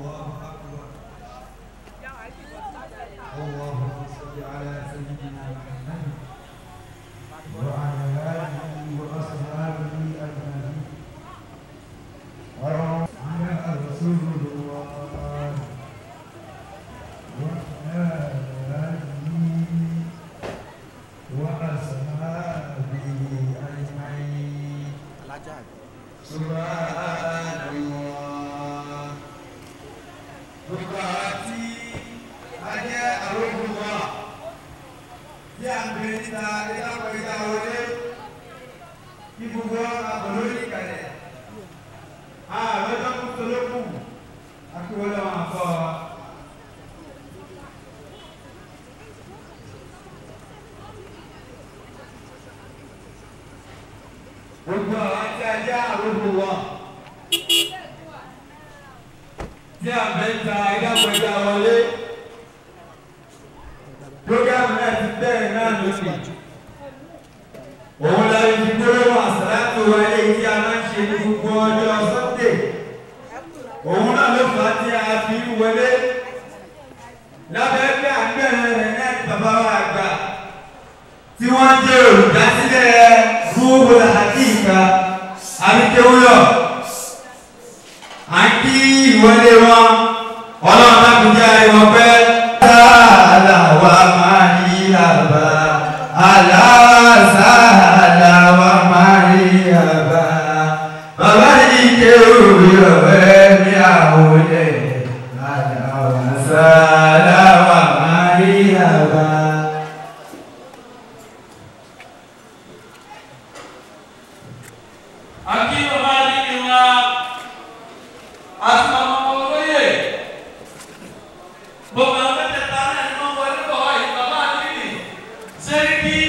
اللهم صل على سيدنا محمد وعلى آله وأصحابه أجمعين وعلى رسول الله وعلى آله وأصحابه أجمعين سبحان الله gbogbo àwọn tí a jẹ́ àrògùn wa tí a ń bèrè níta ìdáwọ̀ ìdá wọlé kí gbogbo àbọ̀ló ní ìkàlẹ̀ ààrẹ lọ́kùn tó lókù akíwọlé wọn àfọ wa. gbogbo àwọn tí a jẹ́ àrògùn wa tí a bẹ ń ta ìdáwọ̀ ìdá wọlé programu náà ti bẹ̀rẹ̀ náà lónìí òun la fi gbólóhùn àsàlátù wa eléyìí tí a máa ń ṣe ní gbogbo ọjọ́ sọ́ndé òun náà ló fà á tí a fi ń wọlé lábẹ́ pé àgbẹ̀rẹ̀ rẹ̀ náà ti bàbá wa àgbà tí wọ́n jẹ́ olùdásílẹ̀ gbogbo àti ìka àríkéwúyọ̀ à ń kí ìwọlé wọn ọlọ́run láti jẹ́ àríwọ̀ pẹ́. Sàlà wa máa yí àbá, àlá sàlà wa máa yí àbá. Bàbá yìí ké òwe ọ̀rẹ́ ní àwọlé, àlá wa sàlà wa máa yí àbá. Aqui no Vale de uma Asmamoye. Bọ́lá mẹ́tẹ̀ẹ̀ta náà ni wọ́n wọlé bọ̀ wá yìí. Bàbá Adini Sẹ́ríkì.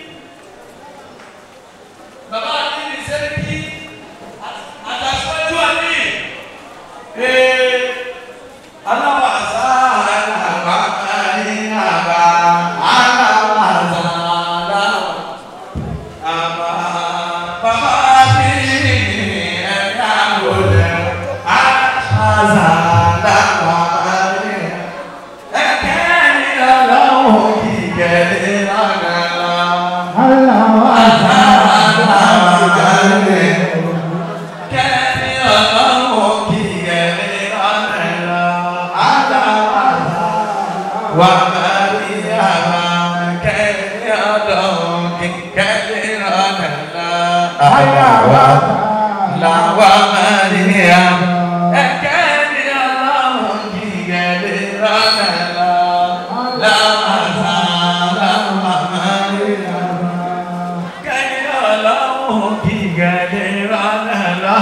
Bàbá Adini Sẹ́ríkì. Àtàṣọ́jú àní. Ee aláwọ̀ àṣà àgbà ní àbá. Aláwọ̀ àṣà aláwọ̀. Àbá bàbá Adini ẹ̀ka wọlé. Àṣà aláwọ̀ àní. Ẹ̀kẹ́ni ọlọ́run kì í gẹ̀lé lọ́nà lọ. Àṣà aláwọ̀ àní. Kẹ́ni ọlọ́run kì í gẹ̀lé lọ́nà lọ. Aláwọ̀ wà márí àmà kẹ́ni ọlọ́run kì í gẹ̀lé lọ́nà lọ. Aláwọ̀ làwà márí àmà. Ẹ̀kẹ́ni ọlọ́run kì í gẹ̀lé lọ́nà lọ. Láwà làwà márí àmà. Kẹ́ni ọlọ́run kì í gẹ̀lé lọ́nà lọ.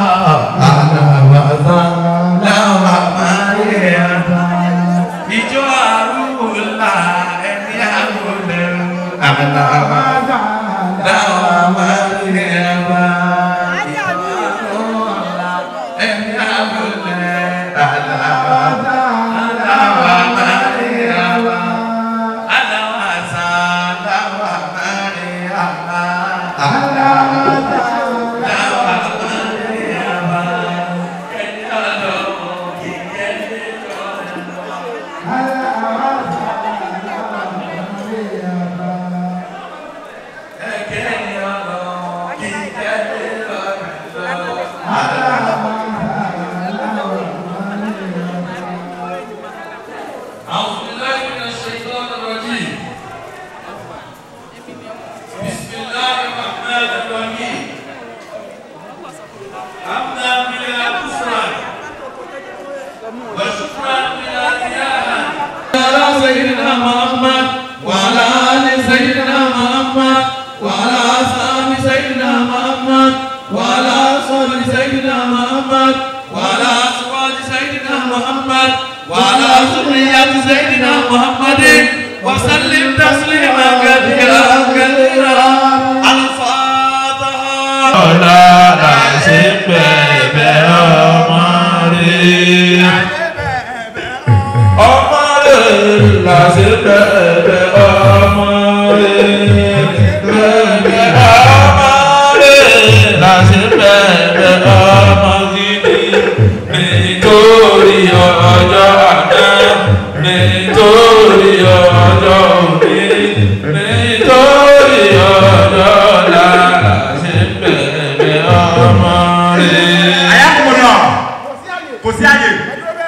Láwà márí àmà. Ìjọ àrùlà ẹni àrùlẹ̀ àlàwà. Láwà márí àmà. Ìjọ àrùlà ẹni àrùlẹ̀ àlàwà. Láwà márí àmà. Aláwà sá láwà márí àmà. Láwà márí àmà. Ẹni ọlọ́run kì í gẹ̀lé lọ́nà lọ. Ẹ̀kẹ́ni ọlọ́run kì í gẹ̀lé lọ́nà lọ. أعوذ بالله من الشيطان الرجيم بسم الله الرحمن الرحيم حمدا بلا كفران وشكرا بلا رياء على سيدنا محمد وعلى آل سيدنا محمد وعلى أصحاب سيدنا محمد وعلى أصحاب سيدنا محمد وعلى أزواج سيدنا محمد وعلى ذرية سيدنا محمد وسلم تسليما كثيرا كثيرا الفاتحة ọ̀la làṣẹ bẹ̀bẹ̀ ọmọ rẹ̀. ọmọ rẹ̀ làṣẹ bẹ̀bẹ̀ ọmọ rẹ̀. bẹ̀bẹ̀ ọmọ rẹ̀ làṣẹ bẹ̀bẹ̀ ọmọ gidi. nítorí ọjọ́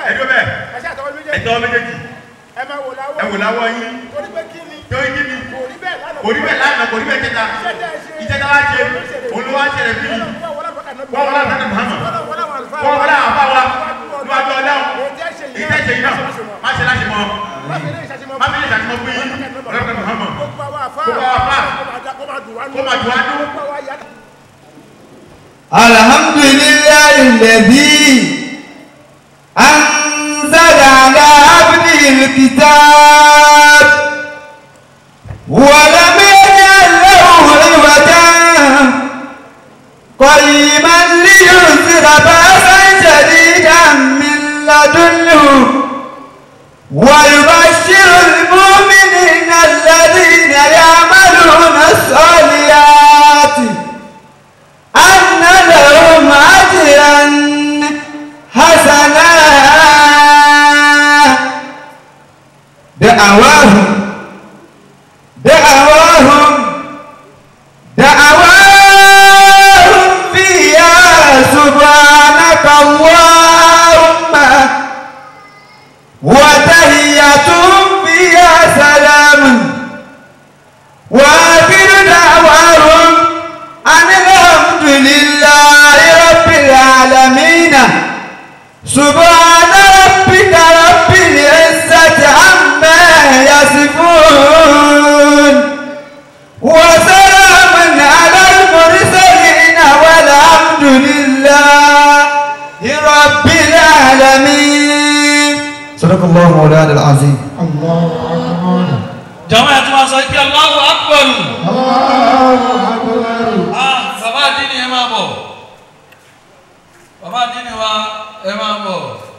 ẹjọ́ bẹ́ẹ̀ ẹ ṣe àtọwọ́ méjèèjì ẹjọ́ méjèèjì ẹ máa wò láwọ́ ẹ wò láwọ́ yín torí pé kí ni tó yí ni kò rí bẹ́ẹ̀ lánàá kò rí bẹ́ẹ̀ lánàá kò rí bẹ́ẹ̀ jẹta ìjẹta wá ṣe olówó wá ṣẹlẹ̀ bí yìí wọ́n wọlé àbúrò Muhammad wọ́n wọlé àwọn afá wa níwájú ọlọ́run ìtẹ́sẹ̀ yìí náà má ṣe láti mọ má fi lè ṣàtìmọ́ pé yín ọlọ́pàá Muhammad gbogbo àwọn àfá Gbogbo àwọn àfá. kó máa dùn wá nù kó máa dùn wá nú. gbogbo àwọn àyà الحمد لله الذي أنزل على عبده الكتاب ولم يجعل له عوجا قيما لينذر بأسا شديدا من لدنه ويبشر المؤمنين الذين يعملون الصالحات أن لهم أجرا حسنا دعواهم دعواهم دعواهم فيها سبحانك اللهم وتحيتهم فيها سلام وآخر دعواهم أن الحمد لله رب العالمين سبحان ربك رب العزة عما يصفون وسلام على المرسلين والحمد لله رب العالمين صدق الله مولانا العظيم jama ẹ tún wá sọ pé Allahu Akbar ah bàbá àdínì ẹ máa bọ̀ bàbá àdínì wa ẹ máa bọ̀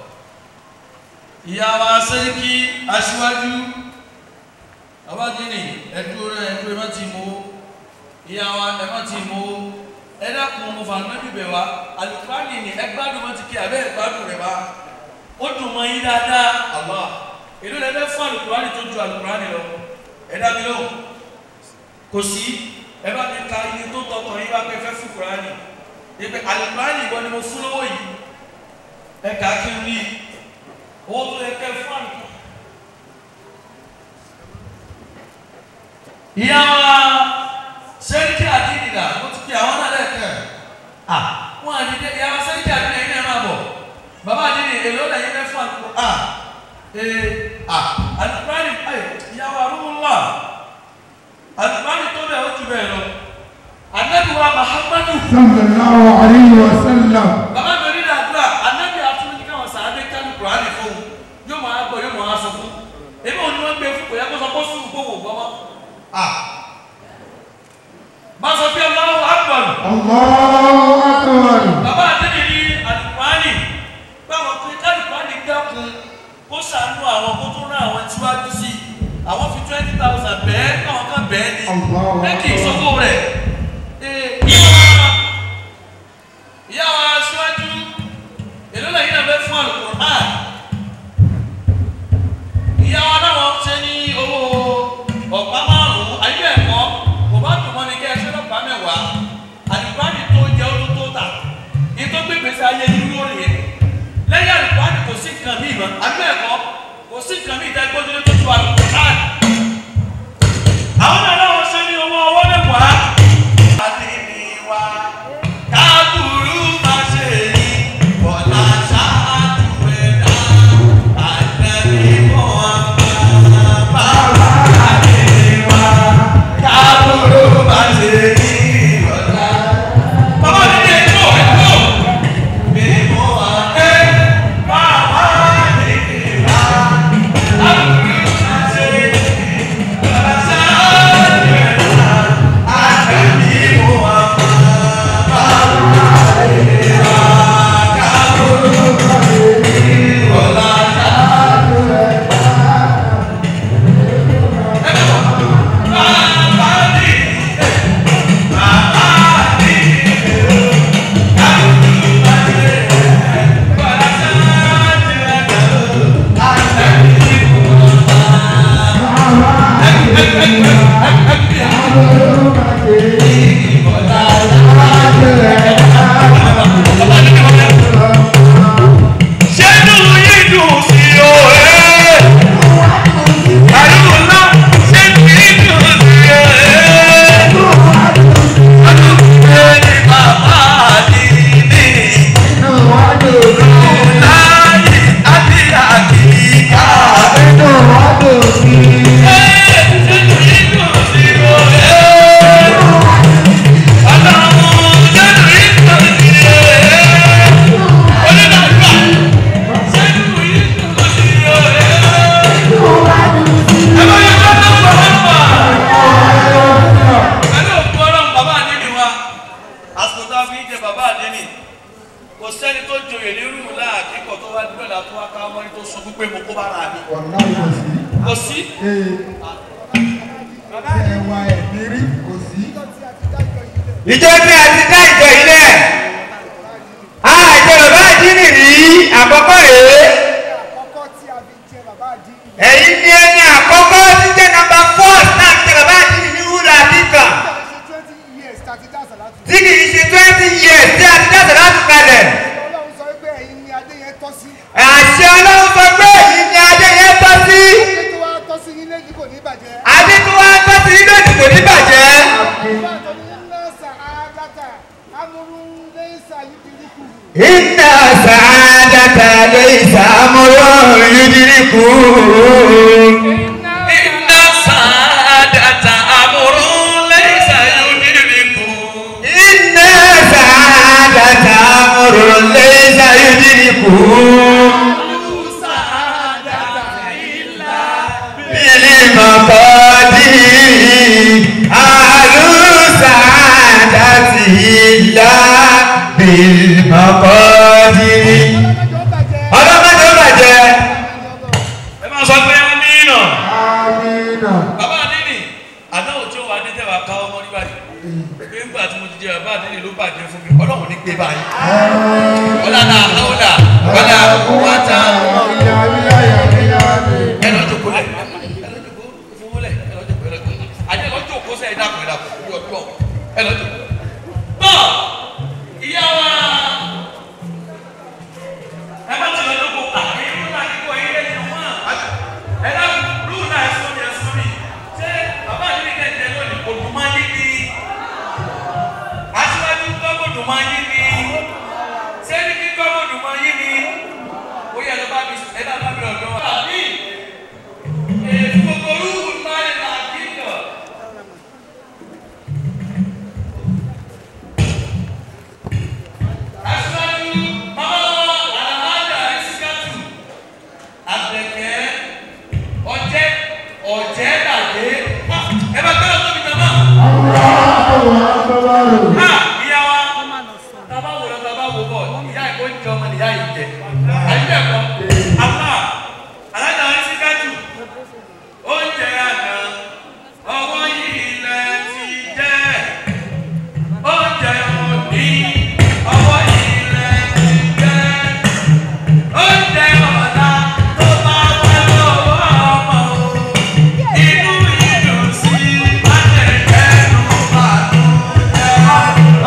ìyá wa sẹ́ríkì aṣíwájú bàbá àdínì ẹ dúró ẹ dúró ẹ má ti mú ìyá wa ẹ má ti mú ẹ dákun mo fà nínú ibẹ̀ wa alukurani ni ẹ gbádùn mọ́ ti kí abẹ́ ẹ gbádùn rẹ̀ wá ó dùn mọ́ yín dáadáa Allah èló lẹ fẹ́ fún alukurani tó ju alukurani lọ ẹ dá mi lóhùn kò sí ẹ bá mi ka iye tó tọkàn yín bá pẹ́ fẹ́ fún kurani ìpè alukurani ìwọ ni mo fún lówó yìí ẹ kà á kí n rí owó tó yẹ kẹ́ fún alukurani. ìyá wa sẹ́ríkì àdínìlà ó ti fi àwọn náà lẹ́ẹ̀kẹ́ à wọ́n àdìdẹ ìyá wa sẹ́ríkì àdínìlà yìí náà máa bọ̀ bàbá àdínì èlò lẹ́yìn fẹ́ fún àlùkò à ee à àlùkùránì ẹ ìyá wa arúgbó àlùkùránì tó bẹ̀ ó ju bẹ́ẹ̀ lọ anabi wa mahamadu sallallahu alayhi wa sallam. bàbá mi rí àdúrà anabi àtúntò káwọn sàádé kánú kùránì fún un yóò máa gbọ́ yóò máa sọ fún èmi ò ní wọ́n gbé fún kò yẹ kó sọ kó sùn kó wò gbọ́ mọ́ à má sọ pé Allahu Akbar. Allahu akbar. bàbá àtẹ́lẹ̀ ní àlùkùránì báwọn pé kálùkùránì dákun kó ṣàánú àwọn kó tó rán àwọn tíwájú sí i àwọn fi twenty thousand bẹ́ẹ̀ káwọn kan bẹ́ẹ̀ ni Allahu bẹ́ẹ̀ kì í Akbar. sọ́kò rẹ̀ Ee, ìyá wa ìyá wa aṣíwájú èló lẹ́yìn náà fẹ́ fún àlùkùránì ìyá wa náà ṣe ní owó ọ̀pá márùn-ún ayé ẹ̀kọ́ kò bá dùn mọ́ ni kẹ́ ẹ ṣe lọ́pàá mẹ́wàá àlùkùránì tó jẹ́ ó tó tó tà ní tó gbé gbèsè ayé yìí lórí yẹn lẹ́yìn àlùkùránì kò sí nǹkan míì mọ́ ayé ẹ̀kọ́ kò sí nǹkan míì tẹ́ gbójúlé tó tu àlùkùránì. àwọn náà náà ṣe ní owó ọwọ́ mẹ́wàá. àdìní wa káàbùrú máa ṣe ní bọ̀lá ṣáájú ẹ̀dá àdàbí mọ́ àmà bàbá àdìní wa káàbùrú máa ṣe ní bọ̀lá. bàbá mi ní ẹjọ́ ẹjọ́ mímú àdé bàbá àdìní wa káàbùrú máa ṣe ní. mo kó bára mi. wàláì kò sí. kò sí. ee ẹwà ẹ̀mírí kò sí. ìjọ tí a ti dá ìjọ ilẹ̀ àjọ bàbá àdínì rí àkọ́kọ́ rèé àkọ́kọ́ tí a fi jẹ bàbá àdínì ẹ̀yin ní ẹni àkọ́kọ́ tí jẹ́ nàmbà fọ́ọ̀t náà ti bàbá àdínì ní wúlò àdìkà ṣe twenty years tàbí dáṣà láti. tí kì í ṣe twenty years tí a ti dáṣà láti kalẹ̀ ọlọ́run sọ pé ẹ̀yin ni adé yẹn tọ́ sí. àṣẹ ọlọ́run sọ pé èyí ni adé yẹn tọ́ sí adé tó wá tọ́ sí yín lẹ́yìn kò ní bàjẹ́. adé tó wá tọ́ sí ilé ìdìbò ní bàjẹ́ nígbà tó ní iná sàádàtà amúrú lẹ́sà yìí ti rí kù. iná sàádàtà lè sàmúlò yúdìríkù iná sàádàtà àmúrú lẹ́sà yóò nílùú iná sàádàtà múlò lè sàyúdìríkù. بالمقادير أهل سعادة إلا بالمقادير ọlọ́mọdé ó bàjẹ́ ẹ máa sọ pé ẹni nà. amina. bàbá àdínì àdáwò tí ó wà ní tẹ́wà ká ọmọ ní báyìí pé ńgbà tí mo ti jẹ bàbá àdínì ló bàjẹ́ fún mi ọlọ́run ní gbé báyìí. ọ̀là náà ọ̀là ọ̀là wàtá ìyá ìyá ìyá ìyá mi. ẹ lọ jòkó lẹ̀ ẹ lọ jòkó fowó lẹ̀ ẹ lọ jòkó ẹ lọ jòkó àjẹ lọ jòkó sẹ́ ẹ dàpọ̀ ẹ dàpọ̀ orí ọdún ọ̀ ẹ lọ jòkó. bọ́ ìyá wa ẹ bá ti lọ jòkó àyè ló náà kíkọ yín lẹ́yìn wọn ẹ dàpọ̀ lù náà ẹ sọ mi ẹ sọ mi ṣé bàbá àdínì kẹ́kẹ́ lónìí kò dùn máa yín ní aṣíwájú gbọ́gbọ́ dùn máa yín ní sẹ́ni kí gbọ́gbọ́ dùn máa yín ní ó yẹ lọ bá mi ẹ bá bá mi ọ̀dọ́ wa. àbí èèfù gbogbo olúwo máa ń là kíkọ. aṣíwájú mama alamaja ẹsíkàtù àbẹ̀kẹ́ ọ̀jẹ̀ ọ̀jẹ̀ dàdé ẹ bá gbọ́dọ̀ tóbi jọba. Allahu akbar. Ha! ìyá wa taba wo lọ taba wo bọ ìyá yìí kò ń jẹ ọmọ nìyá yìí jẹ àyè bẹ́ẹ̀ kọ́ àbá alájà wọn sí kájú oúnjẹ àná ọwọ́ yìí lẹ ti jẹ oúnjẹ òní ọwọ́ yìí lẹ ti jẹ oúnjẹ ọ̀la tó bá wà lọ́wọ́ ọmọ o inú ìdùn sí májèjẹ́nu bàtú jẹ́.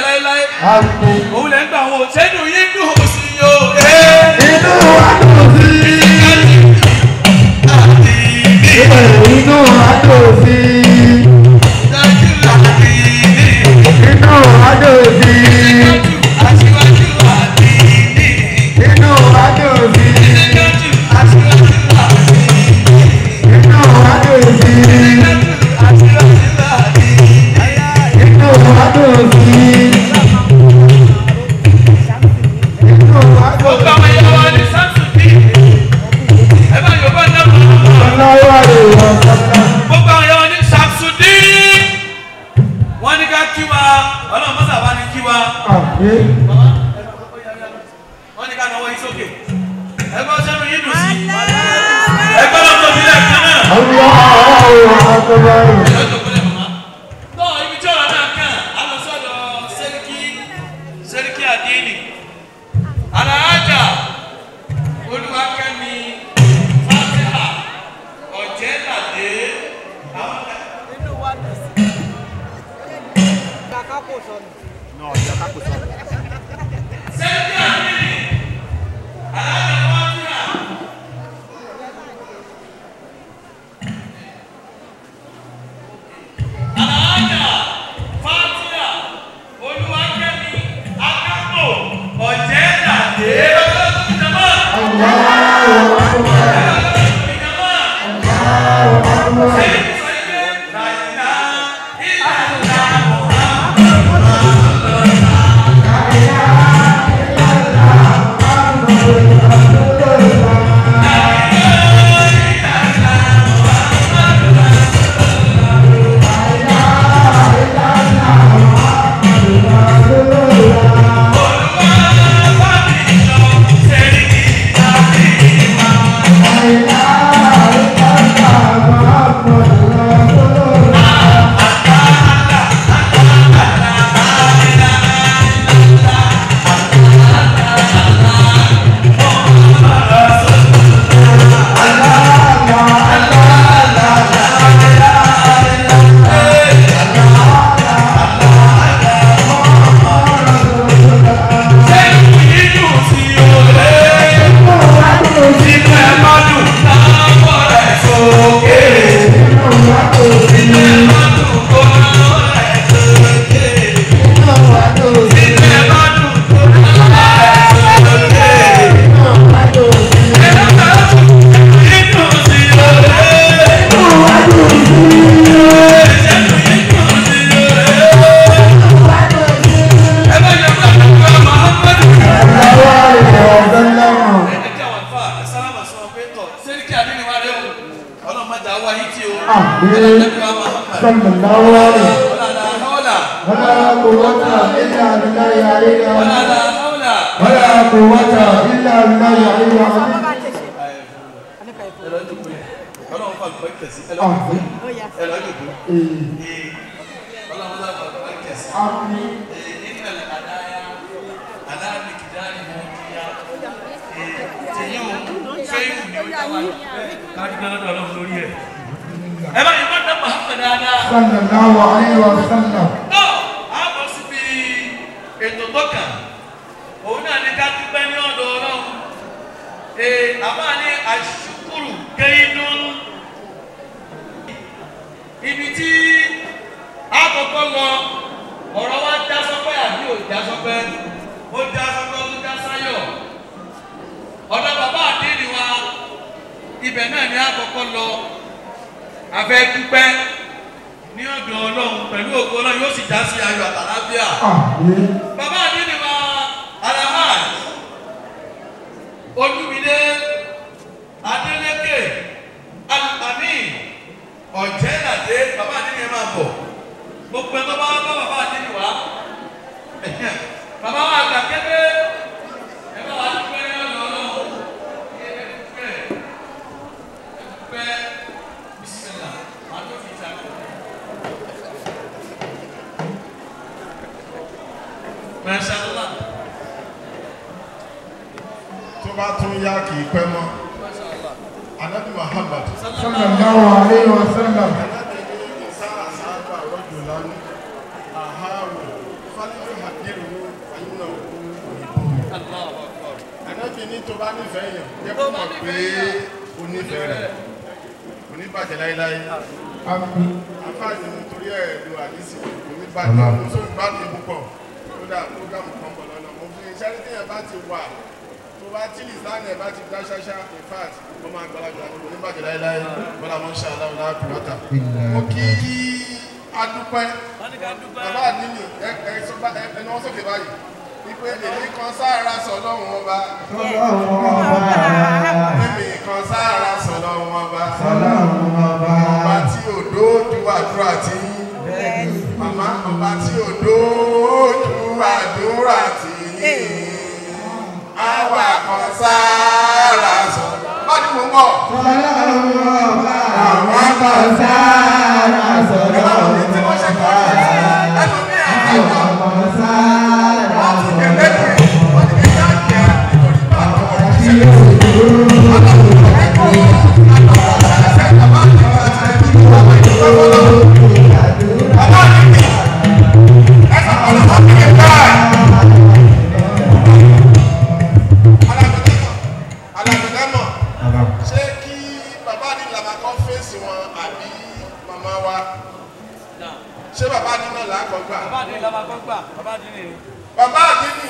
láéláé Àmín. òun lẹ́ ń gbà wọn sẹ́nu yín dùn ó sí yó. Inú wa dùn sí. Inú wa dùn sí. Inú wa dùn sí. Inú wa dùn sí. Inú wa dùn sí. Inú wa dùn sí. Inú wa dùn sí. Ọlọ́wọ́ rẹ̀ wọ̀ sọ́kà. gbogbo àwọn yẹn ní Samsudeen wọ́n ní ká kí wa ọlọ́run mọ́sà bá ní kí wa Àmín. wọ́n ní ká náwó yín sókè ẹgbẹ́ sẹ́nu yín dùn sí ẹgbẹ́ lọ́tọ̀ mi lẹ̀ kan náà. Allahu akbar. ẹ̀yọ́ tó kọ́lẹ̀ mọ́ náà ibi tí ọ̀rọ̀ náà kàn á lọ sọ́dọ̀ sẹ́ríkì sẹ́ríkì àdéhìnì aláàjà olúwakẹ́mi fàtíhà ọ̀jẹ̀dàdé àwọn kan. sẹ́ríkì àdéhìnì aláàjà fàtíhà. Aláàjà Fátíà Olúwakẹ́mi Akápò Ọ̀jẹ̀dàdé ọlọ́dún ìjọba. Allahu akbar. ìjọba. Allahu akbar. Ẹni sọ ilé Nàìjíríà ìlànà Sallallahu alaihi. Wala quwwata illa billahi aliyyil azim. Wala quwwata illa billahi aliyyil azim. Àmín. Ee. Àmín. ẹ bá yìí má dá Muhammad dáadáa. Sallallahu alaihi wa sallam. Tọ́ a bọ̀ síbi ètò tọ́kà òun náà ní ká dúpẹ́ ní ọ̀dọ̀ ọlọ́run ee àbá ní àṣùkùrù kẹ́hìndún ibi tí a kọ́kọ́ lọ ọ̀rọ̀ wa já sọ́pẹ́ àbí ò já sọ́pẹ́ ó já sọ́pẹ́ ó tún já sáyọ̀ ọ̀dọ̀ bàbá àdéhìí wa ibẹ̀ náà ni a kọ́kọ́ lọ afẹ́ dúpẹ́ ní ọ̀dọ̀ ọlọ́run pẹ̀lú ògo ọlọ́run yóò sì já sí ayọ̀ àtàlábíà. Àmín. bàbá àdínní wa alahaj olúmídé adélékè alùpàmì ọ̀jẹ́làdé bàbá àdínní ẹ̀ máa bọ̀ gbogbo ẹ̀ tó bá bá bàbá àdínní wa bàbá wa àgbà kébé ẹ bá wa dúpẹ́ ní ọ̀dọ̀ ọlọ́run ẹ dúpẹ́ ẹ dúpẹ́ bisimilá màá tó fi ta kọ́. Masha Allah. tó bá tún yá kì í pẹ́ mọ́ anabi muhammad Sallallahu alaihi wa sallam. anabi ní ìsá àsáàbà rọ́jò lánàá àháwò fálífẹ́ hàdí fàkìrì ní ayé náà ànábì ní tó bá nífẹ̀ẹ́ yẹn jẹ́ kó mọ̀ pé o nífẹ̀ẹ́ rẹ̀ kò ní bàjẹ́ láéláé Àmín. àfáàní nítorí ẹ̀ lo àdísì kò ní bàjẹ́ mo sọ ìgbádùn púpọ̀ kódà prógámù kan bọ̀ lọ́nà mo fi iṣẹ́ tí yẹn bá ti wà tó bá tí lìsáàni ẹ̀ bá ti dá ṣáṣá in fact ó máa gbalagbà ní kò ní bàjẹ́ láéláé bọ́lá mọ́ ṣe aláwọ̀ náà kù lọ́tà mo kí adúpẹ́ bàbá àdínì ẹ ẹ sọ bá ẹ ẹ náwó sókè báyìí wípé èmi kan sára sọ lọ́hùn ọba èmi kan sára sọ lọ́hùn ọba ọba tí ò dójú àdúrà tí yín màmá ọba tí ò dójú àdúrà tí yín àwa kan sára sọ bá ní mò ń bọ̀ ẹ bá wọn ní tí wọ́n ṣe kọ́ ẹ ẹnu mi àjọ wọ́n tún kẹ̀ lẹ́yìn wọ́n ti kẹ̀ yá jẹ́ nítorí bá àwọn ọ̀rọ̀ ṣẹlẹ̀ alágbèdámọ̀ ṣé kí bàbá ní làbàkọ́ fèsì wọn àbí màmá wa ṣé bàbá ní náà làákọ̀ gbà bàbá àdínní la máa kọ́ gbà bàbá àdínní ni. bàbá àdínì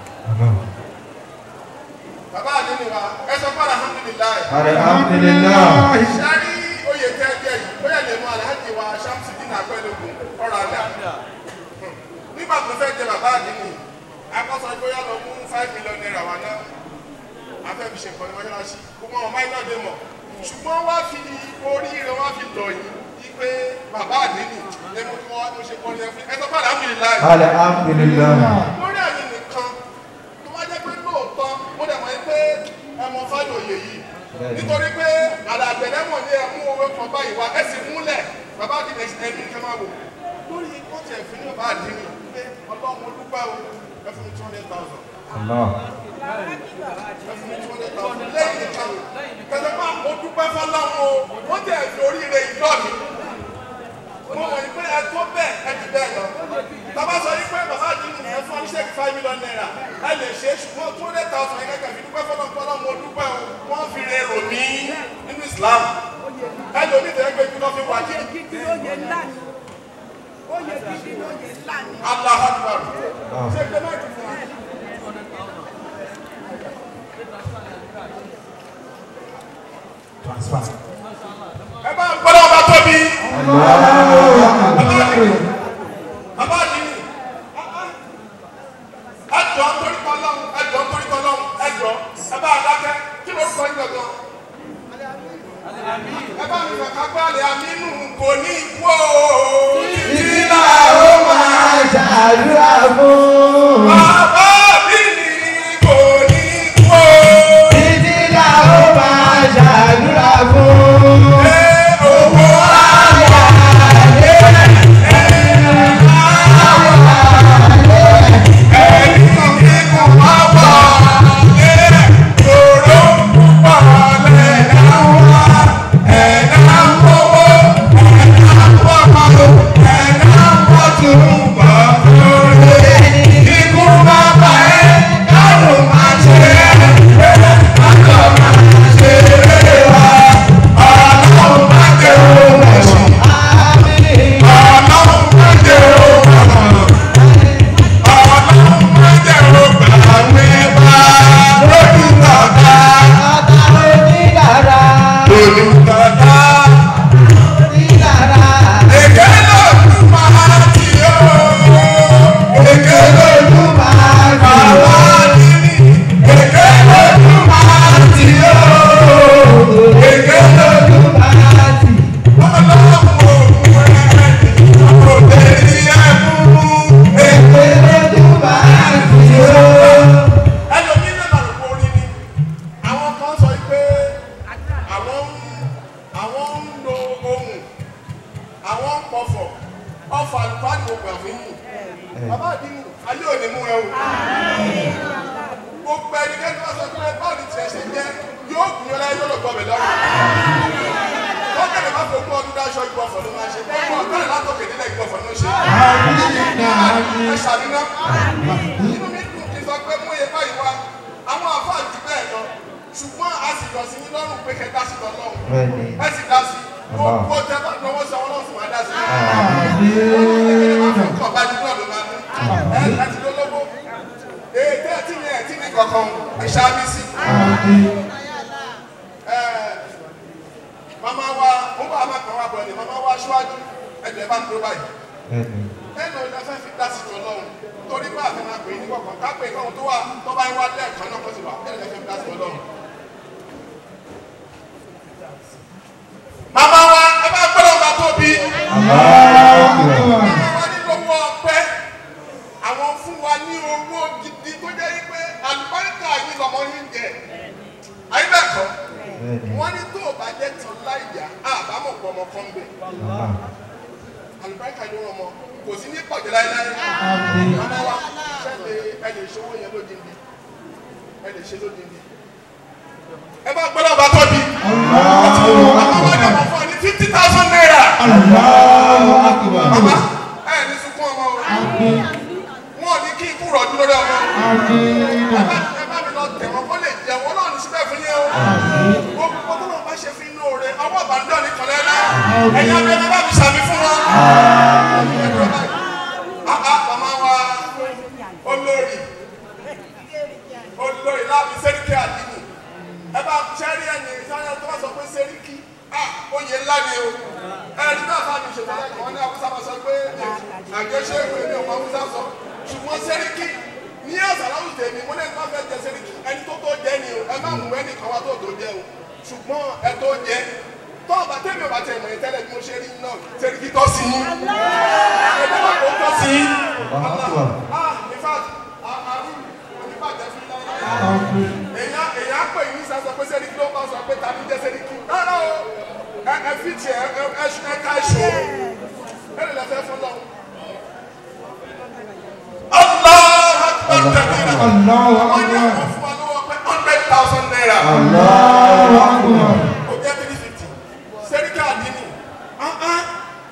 bàbá àdínì wa ẹ sọ fún alhamdulilayi Alhamdulillah. sari oyè tẹ́jẹ́ yìí bóyá lè mú alhaji wa Shamsuddin Akpẹ́lógún ọ̀rọ̀ àdá nígbà tó fẹ́ jẹ bàbá àdínì akọ́sọ bóyá lọ mú five million naira wa náà afẹ́ fi ṣe nǹkan ní mọ́ṣáláṣí kó mọ́ ọmọ iná dé mọ̀ ṣùgbọ́n wá fi orí rẹ̀ wá fi lọ yìí wípé bàbá àdínì ẹmu kí wọ́n mo ṣe kọ́ ní ẹfún ẹ sọ fún alhamdulilayi Alhamdulillah. lórí àyè nìkan tó wá jẹ́ pé lóòótọ́ mo dẹ̀ mọ̀ yín pé ẹmọ fáyọ̀ òye yìí nítorí pé àlàgbẹ̀dẹ́mọ̀ ní ẹmú owó kan báyìí wá ẹ sì múlẹ̀ bàbá àdínì ẹni kẹ́ máa wò lórí kọ́ọ̀tù ẹ̀fín ní bàbá àdínì pé ọlọ́run olúgbà o ẹ fún mi two hundred thousand Allah. ẹ fún mi two hundred thousand lẹ́yìn nìkan kẹsàn-án máa mo dúpẹ́ fọláwọn o wọ́n tẹ̀ fi oríire ìjọ mi mo mọ̀ yín pé ẹ tó bẹ́ẹ̀ ẹ ti bẹ́ẹ̀ lọ tàbá sọ yín pé bàbá àdínì ẹ fún ọ ṣẹ́ẹ̀kì five million naira ẹ lè ṣe é ṣùgbọ́n two hundred thousand yẹn kẹ́kẹ́ fi dúpẹ́ fọlọ́fọlọ́ mo dúpẹ́ o wọ́n fi re rò mí nínú Islam ẹ lómi tẹ̀ ẹ́ gbé jù lọ fi wà kí gidi lóye ńlá ni oyè gidi lóye ńlá ni. Allah akbar ṣe pé máa ti fún wa. ẹ bá ń gbọ́dọ̀ ọba tóbi. bàbá àdínì ẹjọ́ torí kan lọ́hùn ẹjọ́ torí kan lọ́hùn ẹjọ́ ẹ bá dákẹ́ kí ló kọ́ yín gangan. ẹ bá mi kàkà pé àlẹ́ àmínú kò ní ikú o. títí náà ó máa ṣàdúrà fún. bàbá àdínì kò ní ikú o. Títí là ó máa ṣàdúrà fún. ẹ owó Ikú bàbá ẹ̀ kárùn máa ṣe é. Akọ̀ máa ṣe é wá. Ọlọ́run máa jẹ́ òun ẹ̀sìn. Àmín. Ọlọ́run má jẹ́ òun Ọlọ́run má jẹ́ òun Àwẹ̀ bá lójú bàbá. Bàbá onídàára. olùkọ́ta Onídàára. èké lòdù máa ti yó èké lòdù Lójú máa bàbá dùn. nínú èké lòdù máa ti yó èké lòdù Máa tì. ọlọ́run òun ẹ̀ kò tẹ̀lé ẹ̀mú èké. Lójú máa dùn. ẹlòmíín náà làrúkọ orí ni àwọn kan sọ pé àwọn ń àwọn ń lo ohun àwọn ń pọfọ ọfọ àlùfáàdì gbogbo àfihàn bàbá àdínú ayé òní mú ẹ o gbogbo ẹnikẹ́ni wọ́n sọ pé báwo ni tiẹ̀ ṣe jẹ́ yóò gùn yọ láyé lọ́dọ̀ gbọ́bẹ̀ lọ́rùn wọ́n lè má fi ogún ọdún dáṣọ ìgbọ̀fọ̀ ló máa ṣe gbogbo ọ̀gbẹ́rẹ̀ látòkè nílẹ̀ ìgbọ̀fọ̀ ló ṣe. ẹ ṣàdúná inú mi dùn kí n sọ pé mú iye báyìí wá àwọn àfáà jù bẹ́ẹ̀ lọ ṣùgbọ́n a sì yọ sí yín lọ́rùn pé kẹ́ dá sí lọ́lọ́run ẹ sì dá sí gbogbo tẹ bá lọ́wọ́ sọ ọlọ́run sì máa dá sí. kọ̀ bá ní náà ló máa ní ẹ ẹ ti lólobó ètò ẹ tí ní ẹ tí ní kankan ẹ ṣáájú sí. màmá wa mo bá a máa kàn wá bọ̀ ni màmá wa ṣíwájú ẹgbẹ́ bá ń dúró báyìí ẹnu ọ̀dà fẹ́ fi dá sí tó lọ́run torí pé àfi máa pè é ní kọ̀ọ̀kan ká pè é kọ́hún tó wà tó bá ń wá lẹ́ẹ̀kan náà kó sì wà ẹnu ọ̀dà fẹ́ fi dá sí tó lọ́run. màmá wa ẹ bá gbọ́dọ̀ bá tóbi. màmá wa ní lówó ọpẹ́ àwọn fún wa ní owó gidi tó jẹ́ pé àlùbáríkà yìí lọ́mọ yín jẹ. ayé bẹ́ẹ̀ kọ́ wọ́n ní tó o bá jẹ́ tán láìyá àbámọ̀ pọ̀ ọmọ kan bẹ̀. àlùbáríkà yìí wọ́n mọ kò sí ní pọ̀jù láéláé. màmá wa ṣẹ́ni ẹ lè ṣòwò yẹn lódindi ẹ lè ṣe lódindi. ẹ bá gbọ́dọ̀ bá tóbi. màmá wa ní ọmọ fún ọ ní fifty thousand naira. màmá ẹ ní sunkún ọmọ o. wọn ò ní kí ikú rọ̀jú lórí ọmọ. ẹ bá ẹ bá mi lọ tẹ̀ wọ́n kó lè jẹ wọ́n náà ní síbẹ̀ fún yẹn o. gbogbo tó lọ́ọ́ bá ṣe fi inú rẹ̀ ọwọ́ àbáńdọ́ ní kọ́lẹ́ náà. ẹ̀yin abẹ́rẹ́ bá mi sàmì fún wọn. Ah, ah, màmá wa olórí olórí láàbí sẹ́ríkì àdínì ẹ bá sẹ́rí ẹni ìsáyà tó bá sọ pé sẹ́ríkì ah oyè ńlá ni o ẹni náà bá mi ṣètò ẹ̀kọ́ wọn ní awúsá máa sọ pé àjọṣe ìwé mi ò mọ awúsá sọ ṣùgbọ́n sẹ́ríkì ní àṣàláwù tèmi mo lè má fẹ́ jẹ sẹ́ríkì ẹni tó tó jẹ ni o ẹ má mú ẹnì kan wá tó tó jẹ o ṣùgbọ́n ẹ tó jẹ tó ọba tẹ́mi ọba tẹ̀ mọ̀ ẹ́ tẹ́lẹ̀ bí mo ṣe rí náà sẹ́ríkì tọ́ sí yín ẹ̀dá wà kó tọ́ sí yín ah in fact àrùn oníbàjẹ́ fún yín èyàn èyàn pè yín sá sọ pé sẹ́ríkì ló bá sọ pé tàbí jẹ́ sẹ́ríkì rárá o ẹ ẹ fi tiẹ̀ ẹ ẹ ẹ ká ṣó ẹ lè lọ fẹ́ fún lọ́wọ́. Allah akbar kabira. Wọ́n ní àwọn fún wa lọ́wọ́ pé hundred thousand naira. Ó jẹ́ three fifty. Sẹ́ríkì àdínì. Ah ah.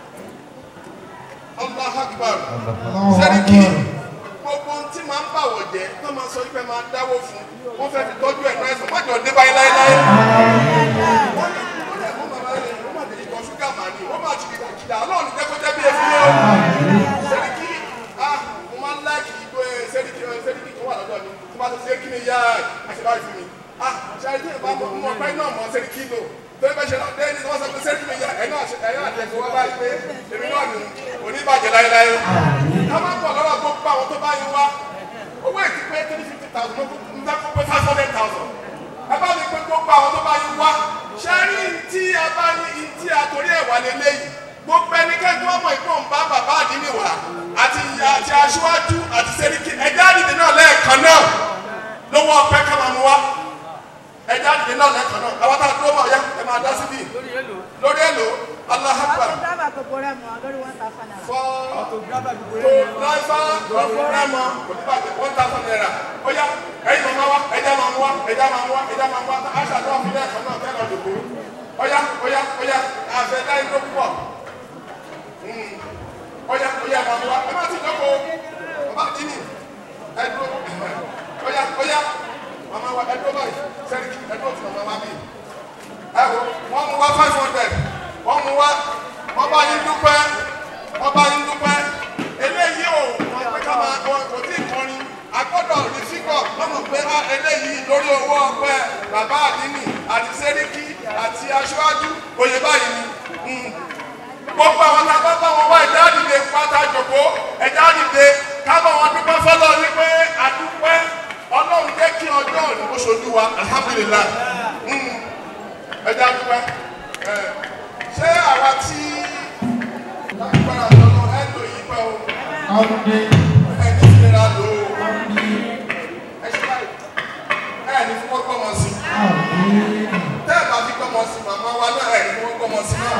Allah akbar. Sẹ́ríkì gbogbo ohun tí máa ń bàwọ̀ jẹ́ tó máa sọ wípé máa dáwó fún wọ́n fẹ́ fi tọ́jú ẹ̀ náà ẹ̀sán má jọ dé báyìí láéláé. wọ́n ní wọ́n ní ẹ̀fọ́ màmá rẹ̀ wọ́n máa tẹ̀lé ìtọ́ ṣúgà màá ní wọ́n máa ti kìlà kìlà ọlọ́run ní jẹ́kọ́ jẹ́ bí efi yẹn o. sẹ́ríkì ah mo máa ń láàkì ìgbó sẹ́ríkì sẹ́ríkì tó wà lọ́dọ̀ mi tó bá tó ṣe kí ni yá àṣebáyé fún mi. ah ṣáàtì ẹ̀ bá mọ ọpẹ́ náà mọ sẹ́ríkì lò torí bẹ́ẹ̀ ṣe náà dé ní wọ́n sọ pé sẹ́ríkì mi yá ẹ̀ náà àtẹ̀sí wọ́n báyìí pé èmi náà ní oníbàjẹ́ láéláé. ká má bọ̀ lọ́wọ́ gbogbo àwọn tó bá yín wá owó ètí pé three fifty thousand mo n bẹ kó pé five hundred thousand ẹ bá mi pé gbogbo àwọn tó bá yín wá ṣe rí tí a bá ní tí a torí ẹ̀ wà lélẹ́yìí gbogbo ẹnikẹ́ni tó mọ̀ ìpò ń bá bàbá àdínní wá àti àti aṣíwájú àti sẹ́ríkì ẹ̀dá àdìdì náà lẹ́ẹ̀kan náà lówó ọpẹ́ ká máa mú wá ẹ̀dá àdìdì náà lẹ́ẹ̀kan náà àwọn tá a dúró mọ̀ ya ẹ máa dá síbí lórí èlò Allahu Akbar Autograph gbogbo rẹ̀ mọ̀ lórí one thousand naira. fọ́ tó driver lọ́fọ́ rẹ́mọ oníbàjẹ́ one thousand naira ó yá ẹ̀yin màmá wa ẹ̀já máa mú wa ẹ̀já máa mú wa ẹ̀já máa mú wa aṣọ àdúrà fi lẹ́ẹ̀kan náà tẹ́lẹ̀ ọ̀dùnkú ó yá ó yá ó yá àfẹ́ láyé ló pọ̀ ó yá ó yá máa mú wa ẹ má ti dọ́kọ̀ bàbá dínì ẹ̀dúró ó yá ó yá màmá wa ẹ̀dúró báyìí sẹ́ríkì ẹ̀dúró tí màmá wa bí ẹ wo wọ́n mú wa five hundred wọ́n mú wa wọ́n bá yín dúpẹ́ wọ́n bá yín dúpẹ́ eléyìí ò wọ́n pé ká máa kọ kò tí ì kọrin agbọ́dọ̀ rí fígọ̀ wọ́n mọ̀ pé á eléyìí lórí owó ọpẹ́ bàbá àdínì àti sẹ́ríkì àti aṣáájú oyè báyìí ni gbogbo àwọn tá a bá bá wọn wá ẹ̀dá àdìde pátá jòkó ẹ̀dá àdìde ká bá wọn dúpẹ́ fọlọ́ wípé àdúpẹ́ ọlọ́run jẹ́ kí ọjọ́ òní kó ṣojú wa alhamdulilayi ẹ̀dá dúpẹ́ ṣé àwa tí lágbára lọ́nà ẹ̀ lò yí pẹ́ o ẹ̀ ní ìlera lò ó ẹ ṣe báyìí ẹ̀ ní fún ọgbọ́n mọ̀ sí tẹ́ ẹ̀ bá fi gbọ́mọ sí màmá wa náà ẹ̀ ní fún ọgbọ́n mọ̀ sí náà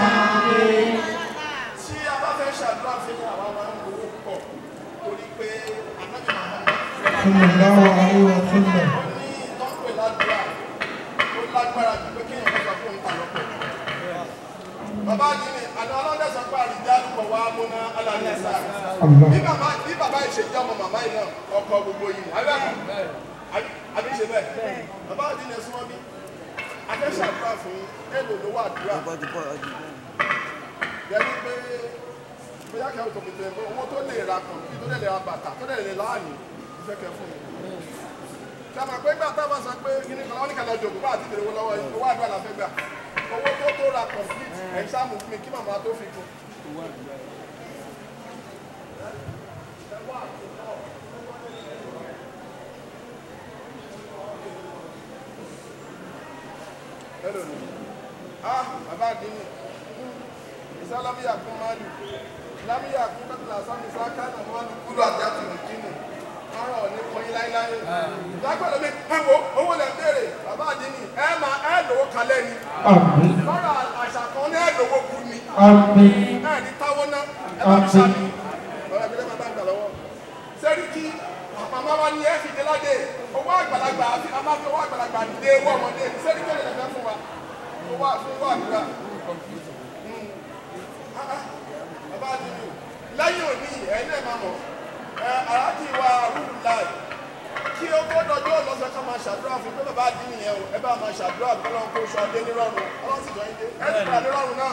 tí a bá fẹ́ ṣàdúrà fún yín àwa máa ń gbowó pọ̀ torí pé anájọ àwọn ní ìtọ́pẹ̀ ládùúrà ó lágbára ju pé kéèyàn bá sọ fún un ta lọ́pọ̀ bàbá àdínì àná ọlọ́dẹ sọ pé àrìjá lùkọ̀ wá múná alàlẹ́sà Allah. bí bàbá bí bàbá yìí ṣe jẹ́ ọmọ màmá yìí náà ọkọ gbogbo yìí ni àbí àbí àbí ṣe bẹ́ẹ̀ bàbá àdínì ẹ̀sùn wọn bí akẹ́ṣàdúrà fún èlò ló wà dúrà yẹni pé bóyá kẹ́wọ́ tó kékeré pé owó tó lè ra kọ̀ǹpì tó lè ra bàtà tó lè ra láàyè ìfẹ́ kẹ́ fún mi. Ṣàmà pé gbà tá a bá sọ pé kíní kan wọ́n ní kàlọ́ jòkó bá àti ìbèrè owó lọ́wọ́ yìí owó àdúrà la fẹ́ gbà. Owó tó tó ra kọ̀ǹpì ẹ̀ ṣáàmù fún mi kí màmá tó fi kún. Hello ni. Ah, bàbá àdínì isa lamiya kun mali lamiya kun katila sami sa kana mali kulu àti àti nìkíni ọ̀rọ̀ ní kọyín láíláí lágbàdo mi ẹ wo owó lẹ béèrè bàbá àdínì ẹ máa ẹ lówó kalẹ̀ ni Àmín. lọ́rọ̀ àṣà kan ní ẹ lówó kú ni Àmín. ẹ ní táwọn náà ẹ bá mi sàmì ọ̀rọ̀ ìbílẹ̀ máa bá ń gbà lọ́wọ́ sẹ́ríkì màmá wa ni ẹ fi dé ládé owó àgbàlagbà àfi a máa fi owó àgbàlagbà dé owó ọmọdé sẹ́ríkì ọ̀rẹ́ lẹ́fẹ̀ẹ́ fún wa owó owó àdúrà bàbá àdìmí lẹ́yìn òní ẹ̀yin náà máa mọ̀ ẹ aráàjì wa rúdù láì kí ó tó dọjọ́ lọ́sẹ̀ ká máa ṣàdúrà fún pé bàbá àdìmí yẹn o ẹ bá máa ṣàdúrà bí ọlọ́run kó sọ adé nírọ̀rùn ọlọ́run sì jọ yín dé ẹ ti gbà nírọ̀rùn náà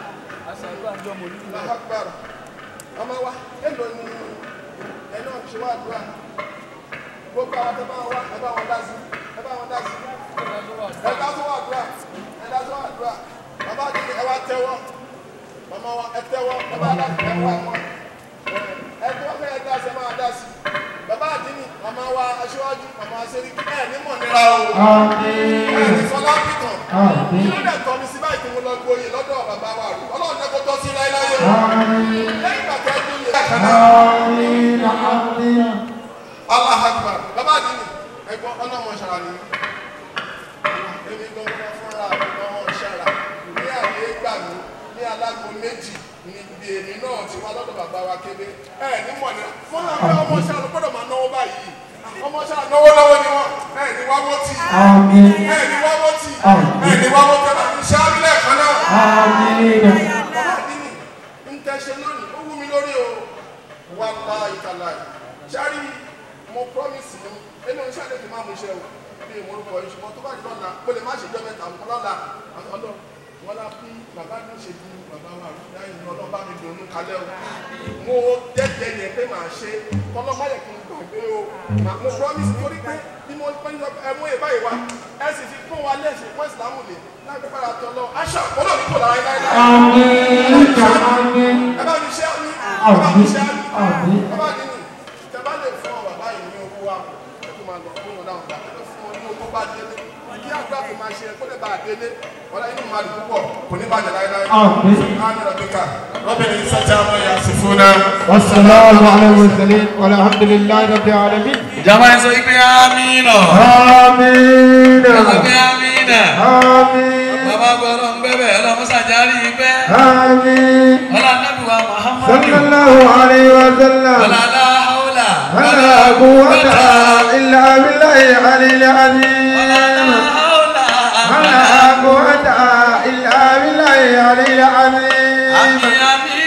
lápapọ̀ ọmọ wa èlò ni ẹ náà ṣe wá àdúrà gbogbo àwọn tó bá wá ẹ bá wọn dá sí ẹ bá wọn dá sí ẹ dá tó wá àdúrà ẹ dá tó wá àdúrà bàbá àdìmí ẹ wá tẹ́wọ́ mama wa ẹ tẹ́wọ́ ẹ bá dá sí ẹ wá wọn ẹ tí wọn fẹ́ ẹ dá sí ẹ máa dá sí bàbá àdínì mama wa aṣíwájú mama aṣẹ́ríkì ẹ ní mọ̀ nira o ẹ ní fọlá pìtàn kí ló dẹ̀ tọ́ mi sí báyìí tí mo lọ gboyè lọ́dọ̀ bàbá wa rú ọlọ́run ní kó tọ́ sí láéláé o lẹ́yìn ìgbà tẹ́ tó yẹ kánà Àmín. Àmín. Allah akbar bàbá àdínì ẹgbọ́n ọlọ́mọ ṣara ni èmi gbọ́ngàn fúnra mi gbọ́ngàn ṣara ní àyè gbà mí ní alágbó méjì ní ibi èmi náà ti wá lọ́dọ̀ bàbá wa kébé ẹ ní mọ̀ ní fún àwọn ọmọ ṣáà ló gbọ́dọ̀ máa náwó báyìí ọmọ ṣáà náwó náwó ni wọn ẹ ní wáwó tì Àmín. ẹ ní wáwó tì ẹ ní wáwó tì ẹ bá mi ṣáà nílẹ̀ kan náà. Àmín. bàbá àdínì ń tẹ́ṣe lónìí ó wú mi lórí o wà láì kàláì ṣáàrí mo promise ni ẹni oníṣẹ́ àlejò máa mú iṣẹ́ o bí ìmọ̀lùkọ ìṣùgbọ́n tó bá di lọ́la mo lè má ṣe jọ́ mẹ́ta mọ́ lọ́la ọlọ́ wọn lá bí bàbá mi ṣe bí bàbá wa rí láyé ní ọlọ́ba mi dùnú kalẹ́ o mo jẹ́jẹ́ yẹn pé màá ṣe kọ́lọ́ má yẹ kí n gbàgbé o Mà- mo promise torí pé bí mo pẹ́ ní ẹ mú èbá yìí wá ẹ sì fi kún wa lẹ́sìn fún ìsìlámù lè láti padà tọ́ lọ aṣọ àkọlọ́ mi kò lára láyé láyé Àmín. Àmín. ẹ bá mi ṣe á ní ẹ bá mi ṣe á ní Àmín. ẹ bá nínú tẹ bá lè fún ọ bàbá yìí ní owó wa ẹ tó máa lọ fún wọn náà gbà ẹ fún ọ ní owó bá délé kí àgbà tó máa ṣe kó lè bá a délé wọn láyé nínú máa dùn púpọ̀ kò ní bàjẹ́ láéláé. Àmín. Àmín rabbika rabbil izzati amma yasifuna. والسلام على المرسلين والحمد لله رب العالمين ìjọba ẹ sọ pé amínà آمين ẹ sọ pé amínà آمين bàbá gbọ́dọ̀ ń gbẹ́bẹ̀ ọlọ́mọ́sàjárì ìgbẹ́ آمين ọlọ́nàbíwá muhammadu صلى الله عليه وسلم ọlọ́lá haúlà ولا قوة إلا بالله العلي العظيم ọlọ́lá haúlà ولا قوة إلا بالله العلي العظيم àmì àmì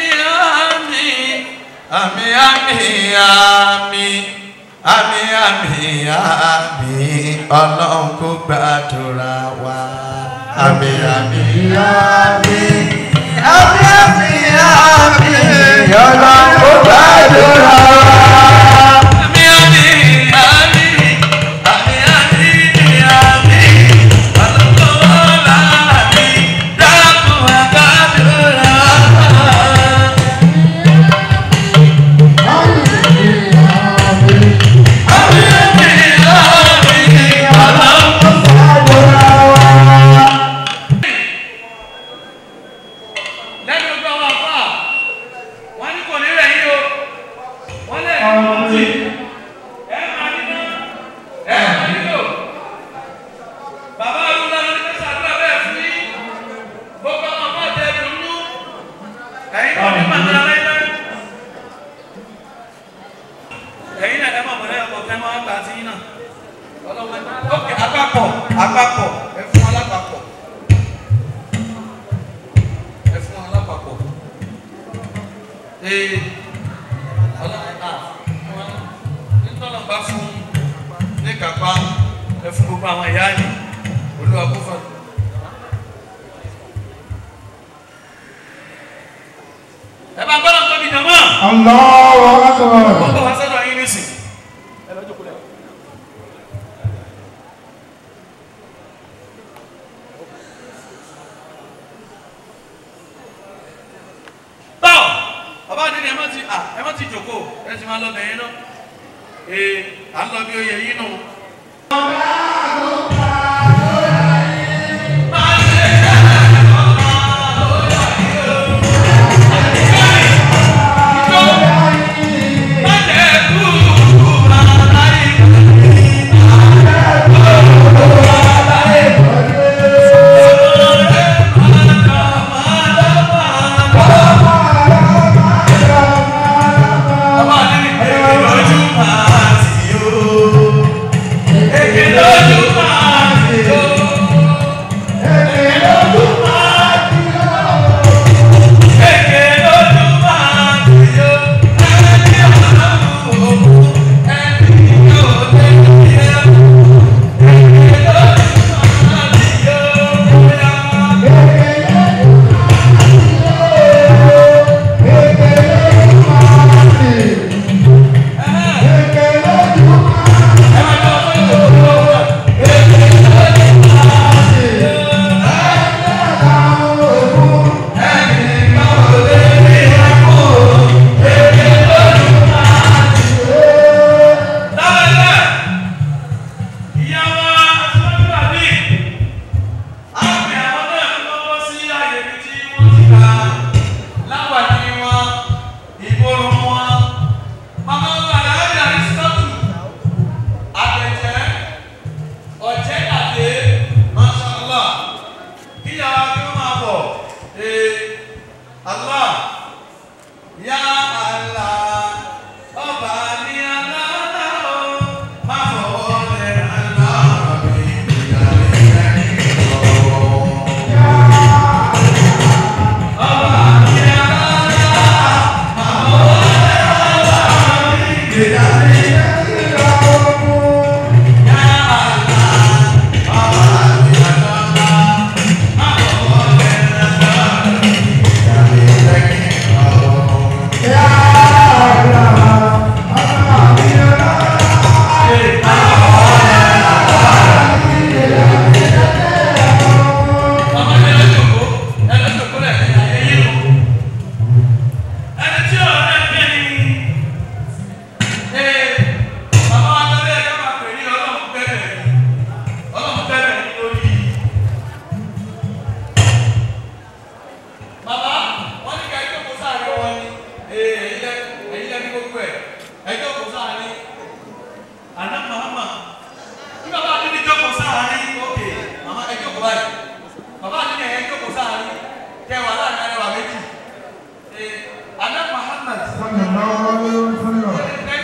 àmì àmì àmì àmì àmì àmì àmì ọlọ́run kò gbàdúrà wa àmì àmì àmì àmì àmì àmì ọlọ́run kò gbàdúrà wa. Àmì àmì àmì àmì àmì àmì ọlọ́run kò wọlé àmì dákun àgbàdúrà wa. lẹ́nu gbọ́ wọn fà wọ́n ní kò ní rẹ̀ yín o wọ́n lè ní kò tí gbogbo àwọn ìyá ni olúwa kó fún ẹ bá gbọ́dọ̀ tóbi jọmọ́ Allahu Akbar. wọ́n bọ̀ wá sọ́dọ̀ yín nísìn tọ́ bàbá àdínní ẹ má ti à ẹ má ti jòkó ẹ ti máa lọ bẹ̀yìn náà ee à ń lọ bí oyè yín nù. Bàbá àdínní èké lójú máa tì yó. Èké lójú máa tì yó. Èké lójú máa tì yó. Ẹni ọlọ́run òkú, ẹni yóò lé yẹ. Èké lójú máa tì yó. Lábẹ́lẹ̀, ìyàwó aṣọ́gbàbí, àmì àwọn náà lọ́wọ́ sí àyè ibi tí wọ́n ti kà á. Láwàdí wọn, ìborùn wọn, màmá wa láàbí àrísítọ́tù, àbẹ̀jẹ́, ọ̀jẹ́ dàdé, Mashallah, kíyàwó kí wọ́n máa bọ̀, ee, Allah, ya Allah, ọba ní aláàlá o, má fọwọ́ lẹ̀ aláàbà mi, ìyàlẹ́ ẹni lọ́wọ́. Ọba ní aláàlá, má fọwọ́ lẹ̀ aláàbà mi, ìyàlẹ́ ẹni lọ́wọ́. Ya Allah, ọba ní aláàlá, má fọwọ́ lẹ̀ aláàbà mi, ìyàlẹ́ ẹni lọ́wọ́. Ọmọ ẹni lọ́jọ́kó, ẹni lọ́jọ́kó lẹ̀ ní ayé yìí lò. Ẹni tí ọ̀rọ̀ náà gbé ní ee bàbá wa lọ́lẹ́ ẹ̀ka máa pè ní ọlọ́run bẹ̀rẹ̀ ọlọ́run bẹ̀rẹ̀ ní lórí. Bàbá wọ́n ní ká ẹjọ́ kó sáré wọn ni ee èyí lẹ́ èyí lẹ́ ní gbogbo ẹ̀ ẹjọ́ kó sáré. Àná màmá bí bàbá àdúgbò jókòó sáré ókè màmá ẹjọ́ kó báyìí bàbá àdúgbò ẹ̀yẹ jókòó sáré kẹwàá láàrin arẹwà méjì. Ee Àná Muhammad Sallallahu alaihi wasallam.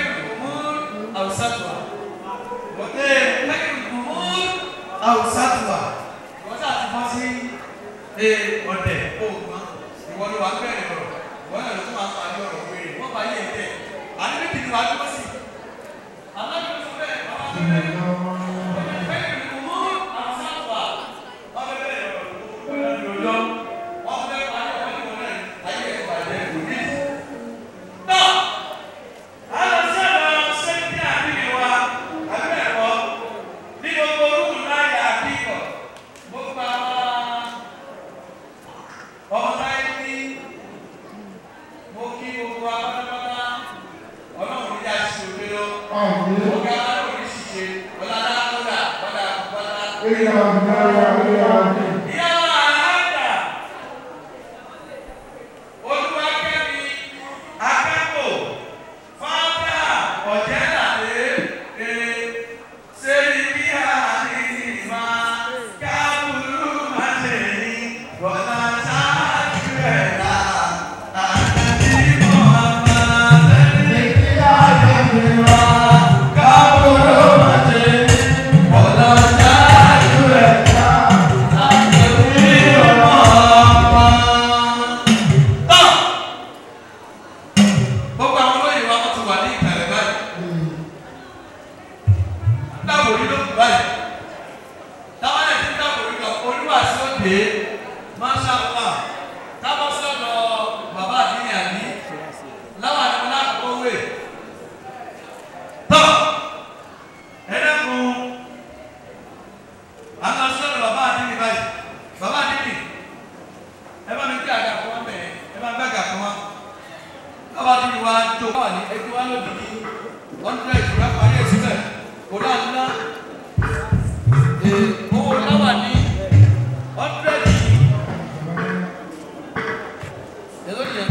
Àwùsàtùwà. Wọ́n ṣáà ti bọ́ sí ọ̀dẹ̀ òògùn. Ìwọ ló wà bẹ̀rẹ̀ ọ̀rọ̀. Wọ́n yàrá tó máa parí ọ̀rọ̀ wéèrè. Wọ́n bá yé ẹ̀jẹ̀. Àní méjì ni wàá dúró sí. Aláàbò sọ bẹ́ẹ̀ bàbá tó bẹ́ẹ̀. Bẹ́ẹ̀ ni kò mú àwùsàtùwà. Wọ́n fẹ́ bẹ̀rẹ̀ ọ̀rọ̀ lójọ́. Wọ́n fẹ́ parí ọ̀rọ̀ níwọ̀n náà. Ayé ẹ̀ bàjẹ́ kò ní. Náà alọsọdọ sẹkítì àbíyẹ wa abẹ́ẹ̀kọ́ ní gbogbo orúkú láyé àbíkọ gbogbo àwọn ọmọ láyé ní mo kí gbogbo wa pátápátá ọlọ́run ní yàtí òde lọ ọgá ọlọ́run ní ṣìṣe ọlọ́dà kọ́dà kọ́dà kọ́dà. Ìyá ìyá ìyá ìyá. ìyá wa aláàdà olúwakẹ́mi akẹ́kọ̀ọ́ fáńdà ọ̀jẹ̀dàdé ee sẹ́yìn bí àní ìmá kábùrú má ṣe ní bọ́lá ṣáájú ẹ̀ dá àti Muhammad sẹ́yìn bí àní ìmá kábùrú má ṣe ní bọ́lá ṣáájú ẹ̀ dá àti Muhammad. Tán gbogbo àwọn olóyè wa wọ́n ti wà ní ìkàlẹ̀ báyìí dáàbò yìí ló kù báyìí òkè masha allah kábọ̀ sọ̀rọ̀ bàbá àdínní àbí láwọn àdìmọ́ náà kó wé tọ́ ẹ dẹ́kun àwọn sọ̀rọ̀ bàbá àdínní báyìí bàbá àdínní ẹ bá mi gbé àga kan wá bẹ̀rẹ̀ ẹ bá mi gbé àga kan wá bàbá àdínní wa tó wà ní ẹgbẹ́ wa lóbi ní hundred ìtura parí ẹ̀ síbẹ̀ kò dá ńlá owó láwà ní hundred èló yẹn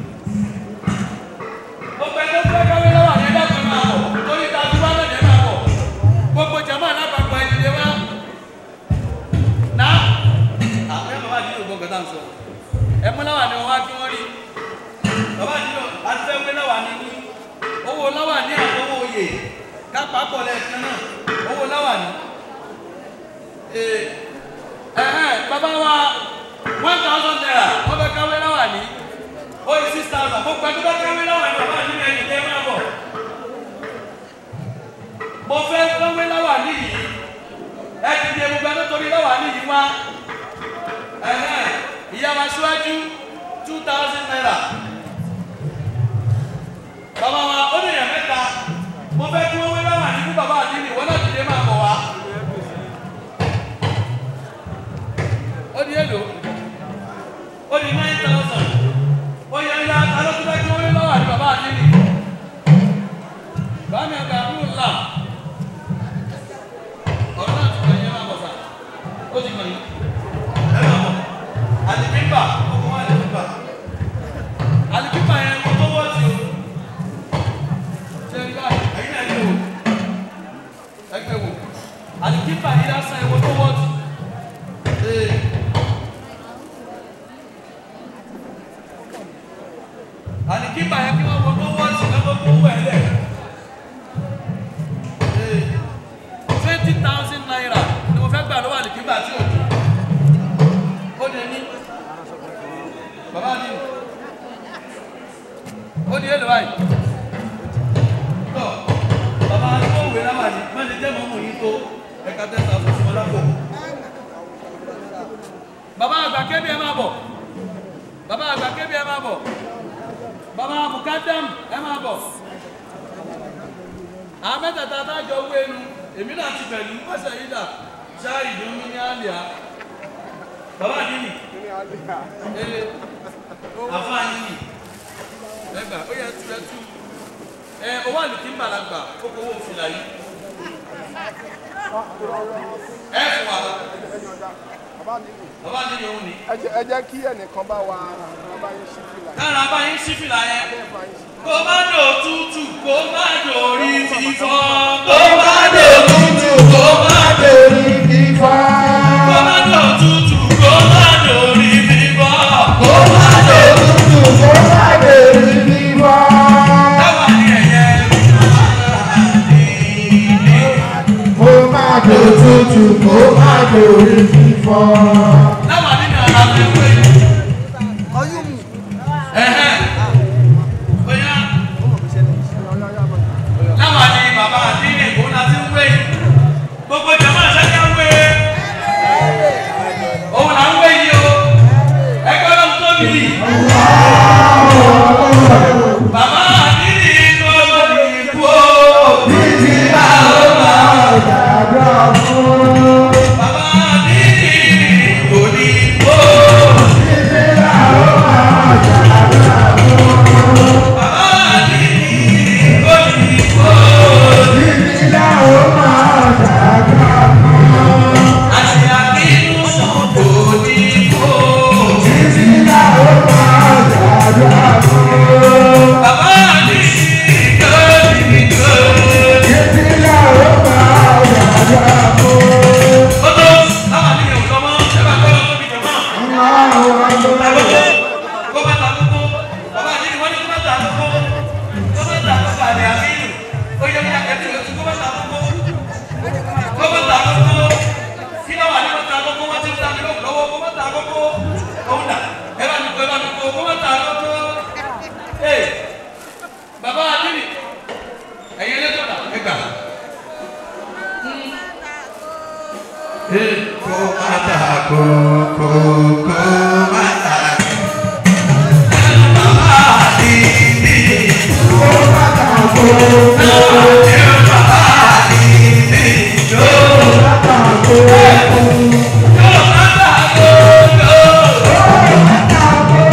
gbogbo ẹgbẹ́ tó káwé láwà ní ẹgbẹ́ kan máa bọ̀ torí ta tí wọ́n lọ́dẹ̀ máa bọ̀ gbogbo jama alábàápọ̀ ẹ̀dìdẹ wa náà àwọn ẹ̀ bàbá àdìyẹ ògbọ́n kẹta ń sọ ẹ̀ mú láwà ní wọn wá kí wọ́n rí bàbá àdìyẹ àti fẹ́ gbé láwà ní ní owó láwà ní àtọwọ́ oyè kápá pọ̀ lẹ́ẹ̀kan náà owó láwà ní bàbá wa one thousand naira wọ́n bẹ káwé láwà ní ó yẹ six thousand mo pẹ́ tó bá káwé láwà ní bàbá mi ẹ̀yìn tẹ́ máa bọ̀ mo fẹ́ káwé láwà ní yìí ẹ ti di ewu gbẹ́dọ́ torí láwà ní yìí wá ìyá wa síwájú two thousand naira bàbá wa ó ní ìyá mẹ́ta mo fẹ́ kí wọ́n wé láwà ní fún bàbá àdínì wọ́n náà ti dé máa bọ̀ wá. ó di èlò ó di nine thousand ó yẹ ya alókùnrin tí wọ́n lé lọ́wọ́ àti bàbá àdínì bámi àgbà ń là ọ̀rọ̀ náà ti kàn yín máa bọ̀ sà ó ti kàn yín ẹ máa bọ̀ àlìkímbà ọkọ̀ wọn àlìkímbà àlìkímbà yẹn kó tó wọ́ sí o ṣe ń gbà ẹ̀yin náà yẹ wò ẹgbẹ́ wò àlìkímbà yìí lásán ẹ̀ wò tó wọ́ sí. àní kí bàyẹ̀ kí wọ́n wọ́n wọ́n sí lọ́wọ́ tó wọ̀ ẹ́ lẹ̀. twenty thousand naira ni mo fẹ́ gbà lọ́wọ́ àní kí bà tí o dùn. ó di ní bàbá mi ó di èlò báyìí. tọ́ bàbá mi ó wé láwà ní má ṣe jẹ́ mọ́mú yìí tó ẹ̀ka ten thousand sí wọn lápò. bàbá àgbà kébì ẹ máa bọ̀ bàbá àgbà kébì ẹ máa bọ̀ bàbá mukadam ẹ máa bọ̀ àwọn mẹ́tẹ̀ẹ̀ta tájọ owó ẹnu èmi náà ti pẹ̀lú pẹ̀sẹ̀ yìí dà ṣáà ìdùnnú ní àlìá bàbá àdínì ee àfáà yìí ẹgbà ó yẹ tu ẹ tu ẹ owó àlùkí mbàlagbà ó kó owó fìlà yìí ẹ fún wa bàbá àdínì òun ni. ẹ jẹ́ kí ẹnìkan bá wa bá yín ṣí fìlà. kára bá yín sí fìlà yẹn kó má dò tútù kó má dò rí fífọ́ kó má dò tútù kó má dò rí fífọ́. kó má dò tútù kó má dò rí fífọ́ kó má dò tútù kó má dò rí fífọ́. táwa ní ẹ̀yẹ kó má dò tútù kó má dò rí fífọ́. táwa nínú ara mi wé ẹ̀hẹ́ bóyá láwa ní bàbá àdínì kó láti ń wé gbogbo jama ṣẹ́ká wé òun là ń wé yìí o ẹgbẹ́ ló ń tóbi bàbá àdínì tó lórí ikú o títí àwọn máa dàgbà fún. bàbá àdínì kò ní kó má ta kó kó kó má ta bàbá àdìní kó má ta kó kó bàbá àdìní kó má ta kó kó má ta kó kó.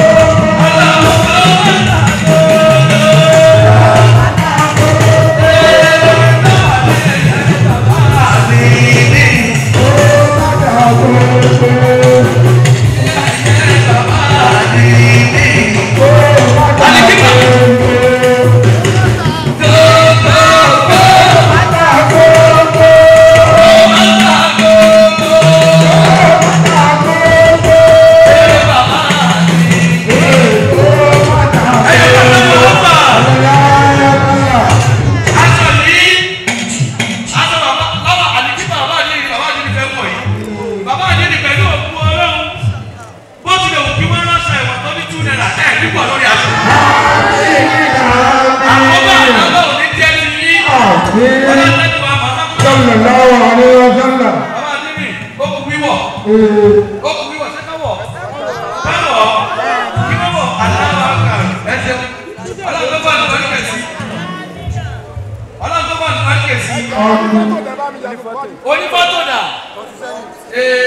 aṣọ yìí aṣọ bàbá bàbá àdìgítà bàbá àdìgítà bàbá àdìgítà fẹ́ wọ̀ yìí bàbá àdìgítà pẹ̀lú òkú ọlọ́run bó tilẹ̀ wù kí wọ́n ránṣọ ìwọ̀n tó ní two naira ẹ̀ nípò lórí aṣọ. àkọ́bà àgbà òní jẹ́ ti yí ọlọ́dẹ́ni wa màmá kúrò. sallallahu alaihi wasallam bàbá àdìgítà ó kú wíwọ̀ ó kú wíwọ̀ ṣé ká wọ̀ báwọ̀ kí wọ́n wọ̀ aláwọ̀ àgbà ẹ̀ṣẹ̀ ọlọ́run tó bá ní wọ́n kẹ̀sí ọlọ́run tó bá ní wọ́n kẹ̀sí Fọ́tò tẹ bá mi yà fún bọ́ọ̀lù. onífọ́tò dà ee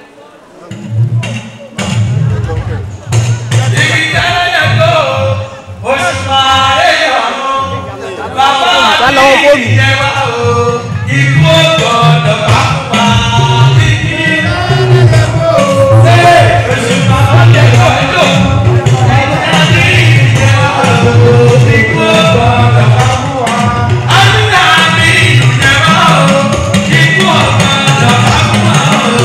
ibi tẹ́lẹ̀ tó oṣù máa ń yọ̀rọ̀ bàbá mi ìyẹn wá o ikú gbọ́dọ̀ bá pa ibi tẹ́lẹ̀ oṣù máa ń yọ̀rọ̀ ẹ̀dọ̀ bàbá mi ìyẹn wá o ikú gbọ́dọ̀ bá pa àmìnà mi ìyẹn wá o ikú gbọ́dọ̀ bá pa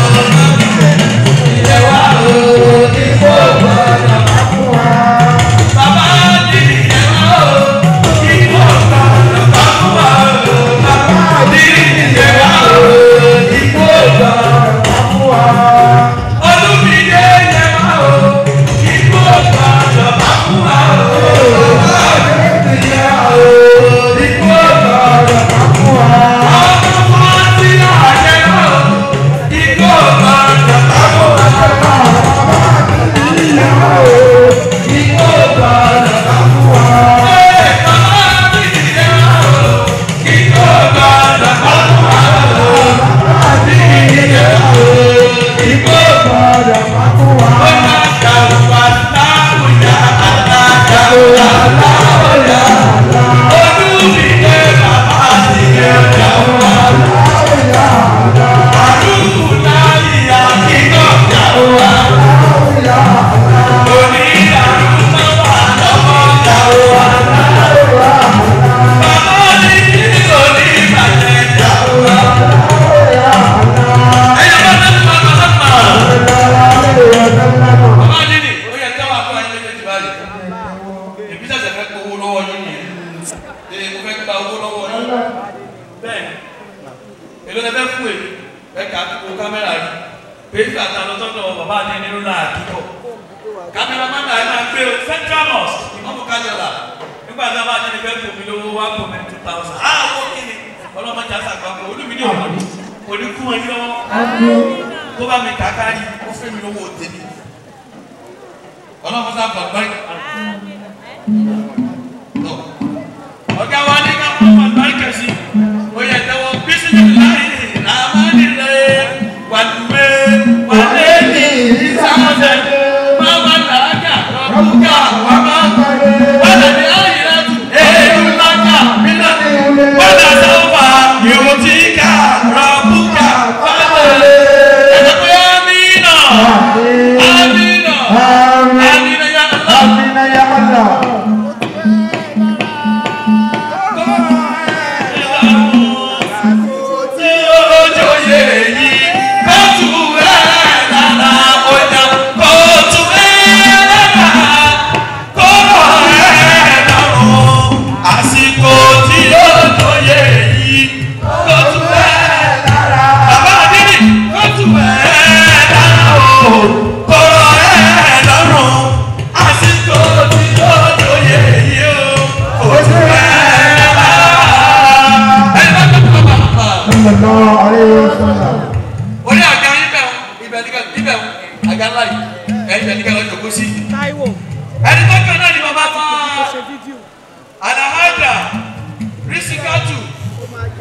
ìyẹn wá o ikú gbọ́dọ̀ bá pa. Bàbá mi ìyẹn wá o ikú gbọ́dọ̀ bá pa bàbá mi ìyẹn wá o ikú gbọ́dọ̀ bá pa. Olúmídé ìyẹn wá o ikú gbọ́dọ̀ bá pa bàbá mi ìyẹn wá o ikú gbọ́dọ̀ bá pa. Ọmọ tí a jẹ wá o ikú gbọ́dọ̀ bá pa. Bàbá Adéni, ó yẹ kí wàá fún ayé méjèèjì báyìí. Èmi ṣẹ̀ṣẹ̀ fẹ́ gbowó lọ́wọ́ yín ni. Ee, mo fẹ́ gba owó lọ́wọ́ yín. Bẹ́ẹ̀ni, èlò lẹ fẹ́ fún èmi. Ẹ kà á kó kámẹ́rà yìí. Péjú àtàlọ́ tọ́jọ́ bàbá Adéni ló náà kíkọ̀. Kámẹ́rà máa ń dà ẹ́ máa gbé o. Central Mosque, ìmọ̀mù kájọ̀lá. Nígbà tí a bá Adéni fẹ́ fún mi lówó wá fún mi two thousand. Á owó kíni? Ọlọ́mọdé àṣàgbàgbọ́ olúmídìí òní. Òní kú wọn yín lọ́wọ́. Kó bá mi kàkárí, ó fẹ́ mi lówó tèmi ọlọ́run sábà báyìí. ọ̀gá wa ní ká fún wọn báyìí kẹ̀sí. ó yẹ tẹ́wọ́ bísí ní láyé àmàlí rẹ̀ wàlúwẹ̀ wàlẹ́ẹ̀lì ìsàmọ̀tẹ̀ máma làákà rọ̀bùkà wàmà wàlẹ́ẹ̀lì ayélujára èèyàn lákà mílíọ̀nù wàlẹ́ sọ́fà yòó tí ká rọ̀bùkà wàlẹ́ẹ̀lì ẹ̀dẹ́gbẹ́ amínà amínà amínà yà lọ́wọ́. amina ya allah tí olójó yẹ yí kóòtù ẹ̀ lára ọjà kóòtù ẹ̀ lára kóró ẹ̀ lọ́rùn àsìkò tí olójó yẹ yí kóòtù ẹ̀ lára bàbá àdínì kóòtù ẹ̀ lára o kóró ẹ̀ lọ́rùn àsìkò tí olójó yẹ yí o kóòtù ẹ̀ lára ẹ̀ bá tó tó bá bá sallallahu alaihi wasallam orí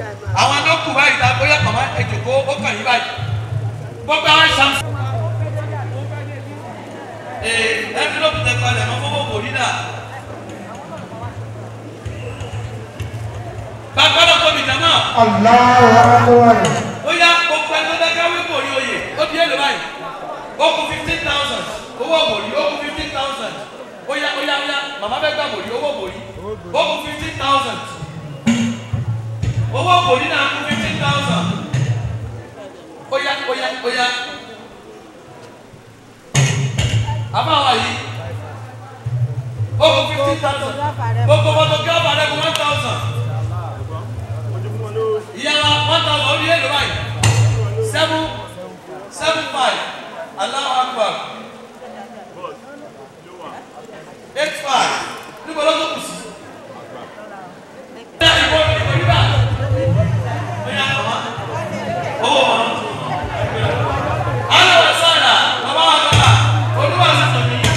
àwọn tó kù báyìí ta bóyá màmá ẹjọkọ ó kàn yín báyìí gbogbo àwọn ṣàm. ee ẹnfílọ́pù tẹ palẹ̀ mọ́ fọwọ́ kò rí náà. bàbá lọ tóbi jẹ náà Allahu Akbar. ó yá gbogbo ẹni tó dẹ́ka wí kò rí oyè ó di èlò báyìí ó kú fifteen thousand owó òbòrí ó kú fifteen thousand ó yá ó yá ó yá màmá bẹ́ẹ̀ gbà bòrí owó òbòrí ó kú fifteen thousand owó òbòrí náà kú fifteen thousand ó yá ó yá ó yá àbáwá yìí ó kú fifteen thousand gbogbo photographer rẹ̀ kú one thousand ìyára one thousand ó di èlò báyìí seven seven five Allahu Akbar eight five níbo ló tó kù sí. Ṣé ìbò ìbò yìí bá? Ó yà kọ̀ wá. Owó wọn. Àwọn ọ̀rọ̀ sọ̀rọ̀ bàbá wa gbà olúwa sì tọ̀ nìyí.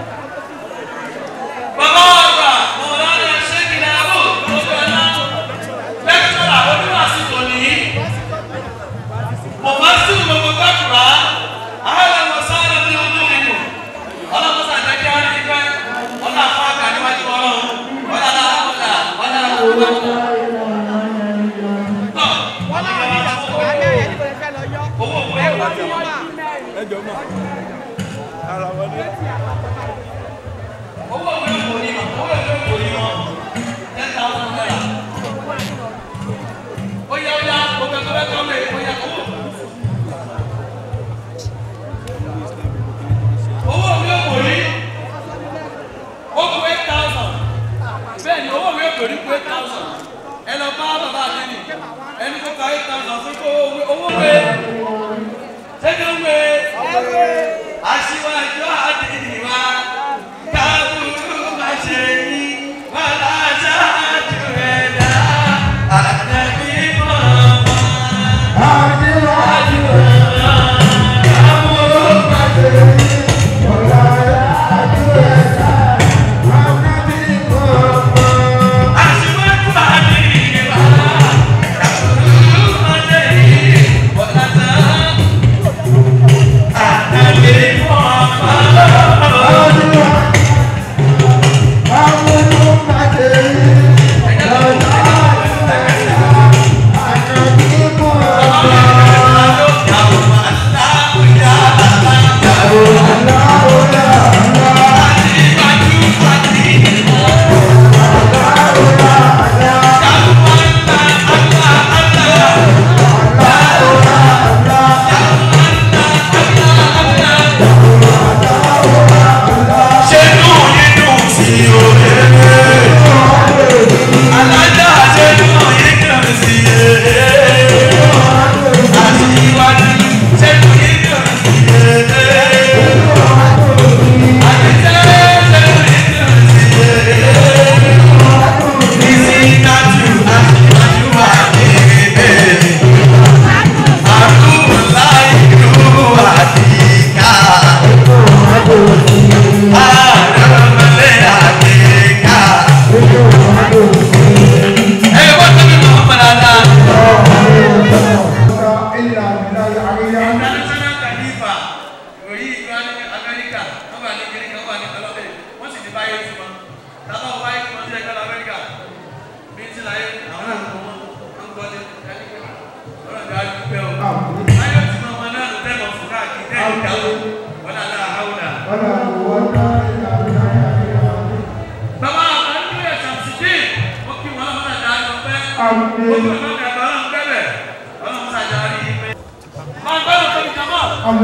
Bàbá wa gbà mọ̀lá ní ṣé kí ni àbò gbogbo ẹ̀ náà. Lẹ́kítọ̀rà olúwa sì tọ̀ nìyí. Mọ̀mọ́ sí gbogbo gbàgbà. Àwọn ọ̀rọ̀ sọ̀rọ̀ bí ojú ìlú. Ọlọ́run sàjẹ́ kí wọ́n ní pẹ́. Ọlọ́run àfọ àgbà níwájú ọlọ́run. Ọlọ́run àfọ̀dà. Ọlọ́run àfọ̀dà. wọ́n náà ní ìyàwó alẹ́ ẹ̀ níbo lè fẹ́ lọ yọ. Owó òwe ẹ ìwà wọ́n ní wọ́n náà. owó ìwé kò ní owó ìwé kò ní wọn ten thousand naira. ó yá ó yá gbogbo ẹgbẹ́ bẹ́ẹ̀ kọ́ lé ó yá owó. owó ìwé kò ní ó kú eight thousand bẹ́ẹ̀ ni owó ìwé kò ní kú eight thousand ẹ lọ bá bàbá àdéhùn ẹni kó ka eight thousand fún kó owó ìwé ṣẹ́jọ́ ìwé aṣíwájú àdìwá kábùrú má ṣe yí wọn láṣáájú ẹ̀dá àdàbí mọ̀ọ́mọ́. Adéwájú ẹ̀dá, àbúrò pàṣẹ yìí, ọ̀la dájú ẹ̀dá, àbúrò kọ̀ọ̀kan. aṣíwájú àdìwá kábùrú má ṣe yí wọn láṣáájú àdàbí mọ̀ọ́mọ́. international khalifa ìròyìn ìlú amẹ́ríkà wọ́n wà ní kiri kan wà ní ọlọ́bẹ̀ wọ́n sì ti báyé fún wọn tábà wọ́n báyé fún wọn sí ẹgbẹ́ lọ amẹ́ríkà bí ti láyé àwọn náà ń kọ́ wọn ń gbọ́ ní ọ̀rọ̀ ìgbà dúpẹ́ o báyọ̀ tí wọ́n wọn náà ló tẹ́lọ̀ fún káàkiri tẹ́lẹ̀ ìdáwó wọn náà lára àwòrán. bàbá àbájú ẹ̀ ṣàtìdé ó kí wọn lọ́mọdé dáná pẹ́ ó kí wọn lọ́mọdé dáná pẹ́ ọlọ́run ṣàjàrí pẹ́. máa gbọ́dọ̀ tóbi jọmọ́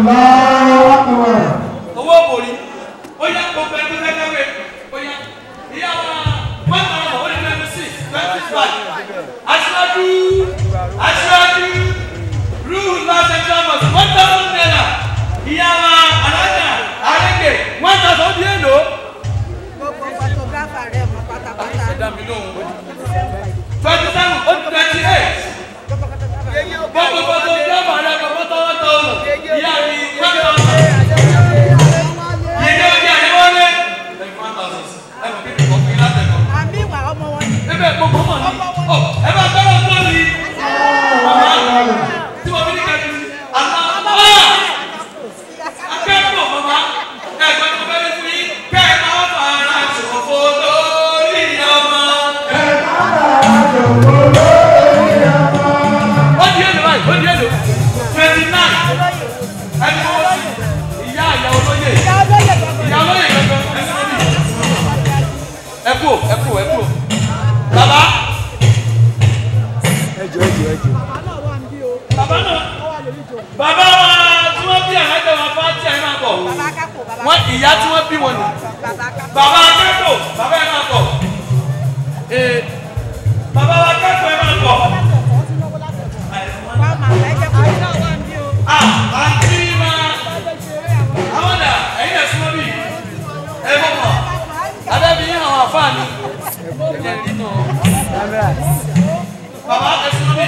owó bòrí ó yá gbogbo ẹgbẹ́ lẹ́gbẹ̀wé ó yá ìyá wa one thousand one hundred and six twenty five aṣáájú aṣáájú rúù lọ́sẹ̀ thomas one thousand naira ìyá wa alájà àrẹ́gẹ̀ one thousand ó di èlò. gbogbo photographer rẹ̀ mọ̀ pátápátá. ẹ dá mi lóhùn twenty seven ó di twenty eight gbogbo gbogbo gbọ́dọ̀ rẹ̀ gbogbo tọ́wọ́ tọ́wọ́ ìyá mi one bàbá náà bàbá wa tí wọ́n bí àlájọ wa bá tí ẹ máa bọ̀ wọ́n ìyá tí wọ́n bí wọn nù bàbá akẹ́kọ̀ọ́ bàbá ẹ máa bọ̀ ee bàbá wa akẹ́kọ̀ọ́ ẹ máa bọ̀ ah àti máa àwọn dà ẹ̀yin ẹ̀sùn wọn bí ẹ bọ̀ mọ̀ adébí yín àwọn àfáàní ẹ̀jẹ̀ nínú bàbá ẹ̀sùn wọn bí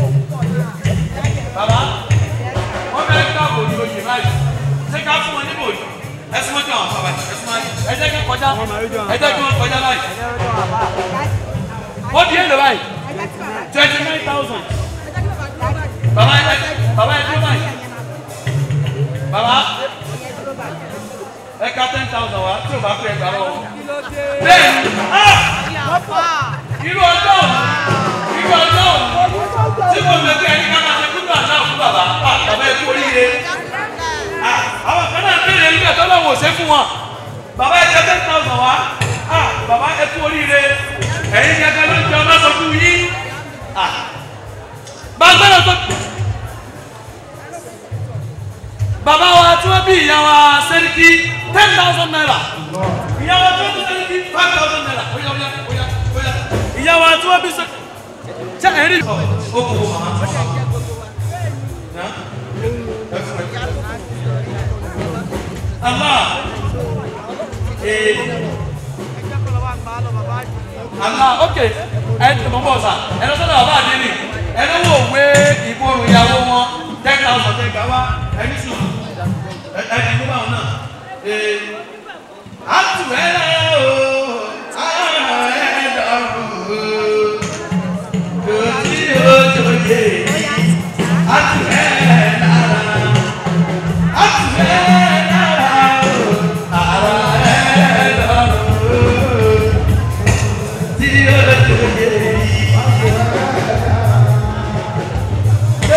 bàbá wọn bẹ ká bòjú oyè báyìí ṣé ká fún wọn ní bòjú ẹ̀sùn wọn jọ àwọn bàbá ẹ̀sùn wọn ẹ jẹ́ kí kọjá ẹ jẹ́ kí wọn kọjá báyìí ó di èlò báyìí twenty nine thousand bàbá ẹ bàbá ẹ dúró báyìí bàbá ẹ ká ten thousand wá tí o bá fẹ́ gbà lọ́wọ́ bẹ́ẹ̀ ah irú ọjọ́ irú ọjọ́ tí mo lè kí ẹni ká máa ṣe kúndùn àná fún bàbá ah bàbá ẹ kú oríire ah àwọn kan náà béèrè nígbà tó lọ́wọ́ ṣe fún wọn bàbá ẹ jẹ ten thousand wá ah bàbá ẹ kú oríire ẹ̀yin gẹ́gẹ́ ló ń jẹ ọmọ sọ fún yín ah bá gbọ́dọ̀ tó bàbá wa tí wọ́n bí ìyá wa sẹ́ríkì ten thousand naira ìyá wa tí wọ́n bí sẹ́ríkì five thousand naira oya oya oya oya ìyá wa tí wọ́n bí sẹ́ríkì ṣe ẹ̀rí. ó kò wọ́n màmá Allah ee Allah ok ẹ mọ̀ bọ̀ sà ẹ lọ sọ́dọ̀ bàbá àdéhùn ẹ lọ́wọ́ òwe ìborùn ìyàwó wọn ten thousand ten gbà wá ẹni sùn ẹni tó bá wọn náà ee àtù ẹ lẹ o àrùn ẹ dọrùn o kò tí o tó yé àtù ẹ lára àtù ẹ lára o àrùn ẹ dọrùn o tí o tó yé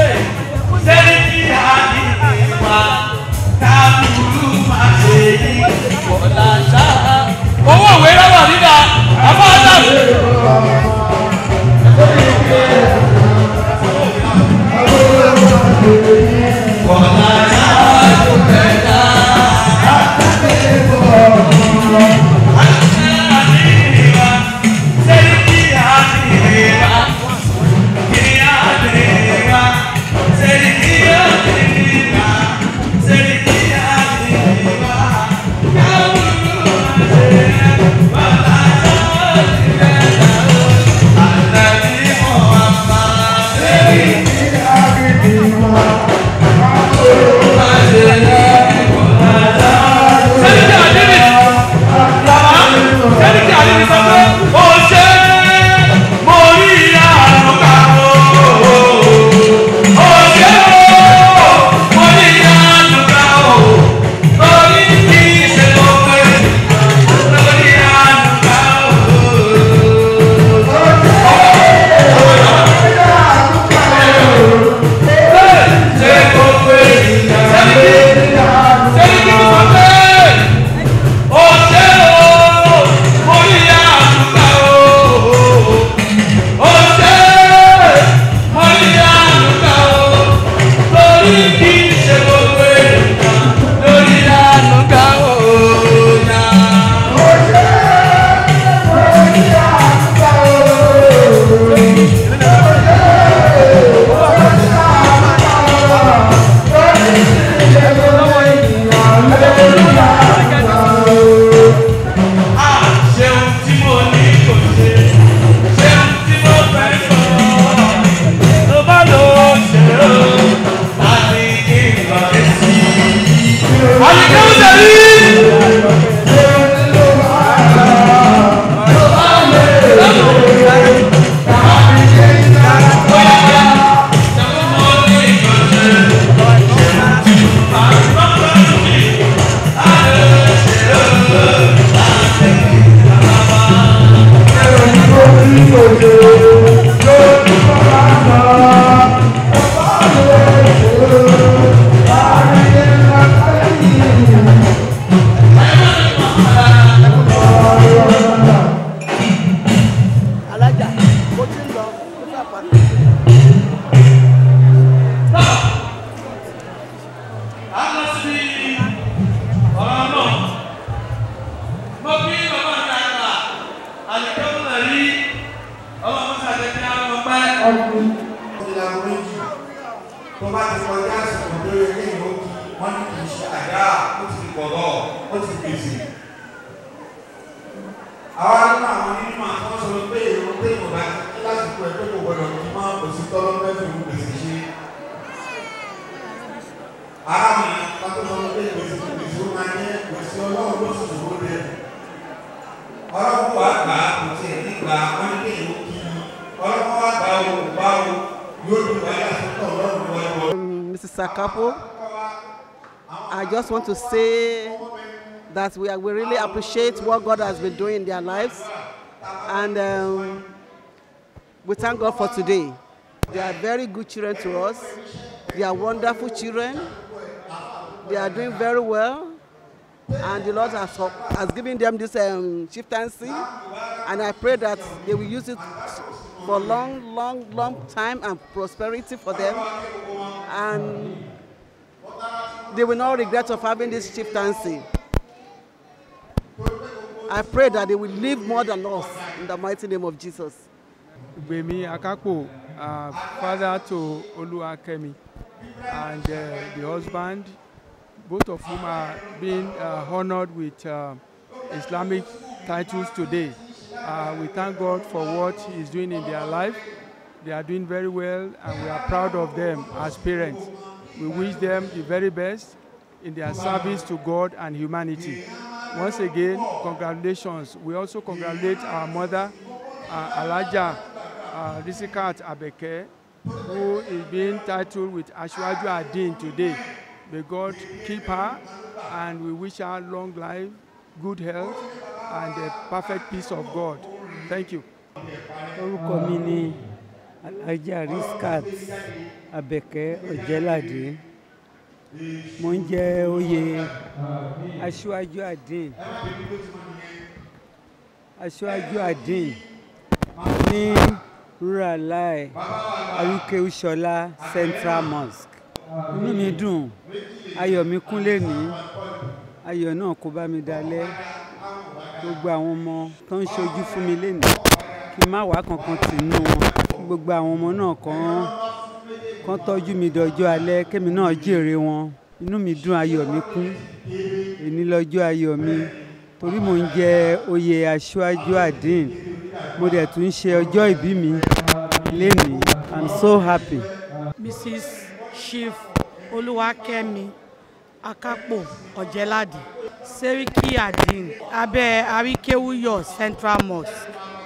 sẹ́ni tí a ní ìwà kábùrú máa ṣe yí. tó bá ti kọjá àsìkò tó yẹ kí ìlú wọn ní kì í ṣe àdá ó ti kọ̀rọ̀ ó ti gbèsè. àwa nínú àwọn nínú àwọn sọ pé èrò pé ìwọ̀nba lásìkò ẹ̀ pé kò gbọdọ̀ kí mọ́ òsì tọ́lọ́ mẹ́fì ń gbèsè ṣe. ara mi kátó sọ pé gbèsè gbèsè ó máa ní gbèsè ọlọ́run ló sì ṣòro rẹ̀. ọlọ́run wà gbà kò tiẹ̀ nígbà wọn ní kí ìlú kí ọlọ́run wà gbà ó gbà ó yóò dùn wáyé àtúntò ọlọ́run wọlé wọlé. Mrs. Sakapo, I just want to say that we, are, we really appreciate what God has been doing in their lives. And um, we thank God for today. They are very good children to us. They are wonderful children. They are doing very well. And the Lord has, has given them this um, chieftaincy. And I pray that they will use it for long, long, long time and prosperity for them. And they will not regret of having this chieftaincy. I pray that they will live more than us in the mighty name of Jesus. Gbemi Akapo, uh, father to Oluwakemi, and uh, the husband, both of whom are being uh, honored with uh, Islamic titles today. Uh, we thank God for what He is doing in their life. They are doing very well, and we are proud of them as parents. We wish them the very best in their service to God and humanity. Once again, congratulations. We also congratulate our mother, uh, Alaja uh, Risikat Abeke, who is being titled with Ashwaju Adin today. May God keep her, and we wish her long life, good health, and a perfect peace of God. Thank you. orúkọ mi ni alhaja riskat abẹkẹ ọjẹládé mo ń jẹ oyè aṣíwájú àdín aṣíwájú àdín ní rural lai arúkẹ́wúṣọlá central mosque inú mi dùn ayọ̀ mi kún lẹ́ni ayọ̀ náà kó bá mi dalẹ̀ gbogbo àwọn ọmọ tó ń ṣojú fún mi lẹ́ni kí n má wá kankan tì nínú wọn kí gbogbo àwọn ọmọ náà kàn kàn tọ́jú mi dọjọ́ alẹ́ kémi náà jèrè wọn inú mi dùn ayọ̀ mi kún èní lọ́jọ́ ayọ̀ mi torí mò ń jẹ oyè aṣáájú àdín mo dẹ̀ tún ń ṣe ọjọ́ ìbí mi lénìí i'm so happy. mrs chief olúwakẹ́mi akápò ọ̀jẹ̀ládì sẹ́ríkì àdín abẹ́ àríkéwúyọ̀ central mosque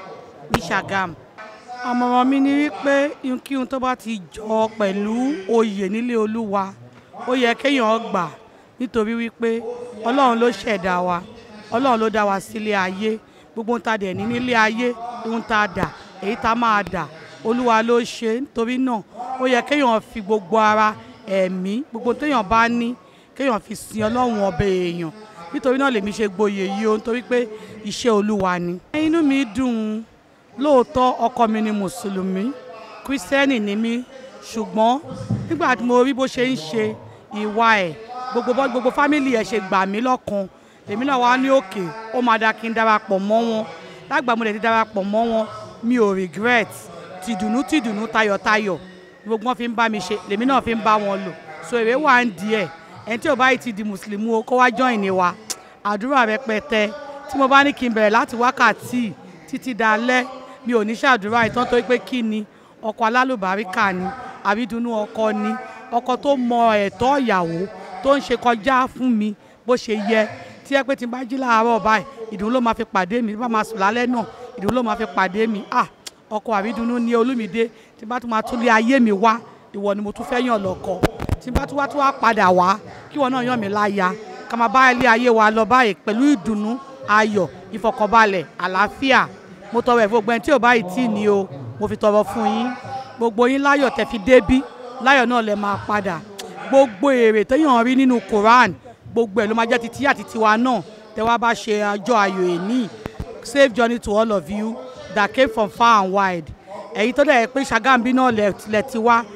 ní sàgám àmọ̀ràn mi ni wípé ihunkíhun tó bá ti jọ pẹ̀lú oyè nílé olúwa ó yẹ kéèyàn gbà nítorí wípé ọlọ́run ló ṣẹ̀dá wa ọlọ́run ló dá wa sílé ayé gbogbo ohun tá a dẹ̀ ní nílé ayé ohun tá a dà èyí tá a máa dà olúwa ló ṣe nítorí náà ó yẹ kéèyàn fi gbogbo ara ẹ̀mí gbogbo téèyàn bá ní kéèyàn fi sin ọlọ́run ọbẹ̀ èèyàn nítorí náà lèmi ṣe gboyè yìí o nítorí pé iṣẹ́ olúwa ni. inú mi dùn lóòótọ́ ọkọ mi ni mùsùlùmí kírísítẹ́nì ni mí ṣùgbọ́n nígbà tí mo rí bó ṣe ń ṣe ìwà ẹ̀ gbogbo bọ́ gbogbo fámìlì ẹ̀ ṣe gbà mí lọ́kan èmi náà wá ní òkè ó máa da kí n darapọ̀ mọ́ wọn lágbà mo lè ti darapọ̀ mọ́ wọn mi ò regret tìdùnnú tìdùnnú tayọ̀tayọ̀ gbogbo wọn fi ń bá mi ṣe lèmi náà fi ń bá wọn lò so èrè wà ń di ẹ̀ ẹni tí ò bá yìí ti di mùsùlùmí o kó wá join ni wa àdúrà rẹpẹtẹ tí mo bá ní kí n bẹ̀rẹ̀ láti wákàtí títí dalẹ́ mi ò ní ṣàdúrà ìtàn tó pé kí ni ọkọ alálùbáríkà ni àbídùnnú ọkọ ni ọkọ tó mọ ẹ̀tọ́ ìyàwó tó ń ṣe kọjá fún mi bó ṣe yẹ tí ẹ pé tí n bá jí láàárọ̀ báyìí ìdùnnú ló máa fi pàdé mi tí bá máa sùn lálẹ́ náà ìdùnnú ló máa fi pàdé mi ah ọkọ àbídùnnú ní olúmídé tí bá tún máa tún lé ayé mi wá ìwọ ni mo tún fẹ́ yàn lọ́kọ tí bá tún wá tún wá padà wá kí wọn náà yàn mí láya ká máa bá ilé ayé wa lọ báyìí pẹ̀lú ìdùnnú ayọ̀ ìfọkànbalẹ̀ àlàáfíà mo tọrọ ẹ̀ gbogbo ẹni tí ò báyìí tì ní o mo fi tọrọ fún yín gbogbo yín láyọ̀ tẹ́ fi débí láyọ̀ náà lẹ máa padà gbogbo èrè téèyàn rí nínú Quran gbogbo ẹ̀ ló máa jẹ́ ti tí àti tiwa náà tẹ́ wá bá ṣe ọjọ́ ayọ̀ èní safe journey to all of you that came from far and wide ẹ̀yin tó dẹ̀ pé Ṣàgámbí náà lẹ̀ ti wá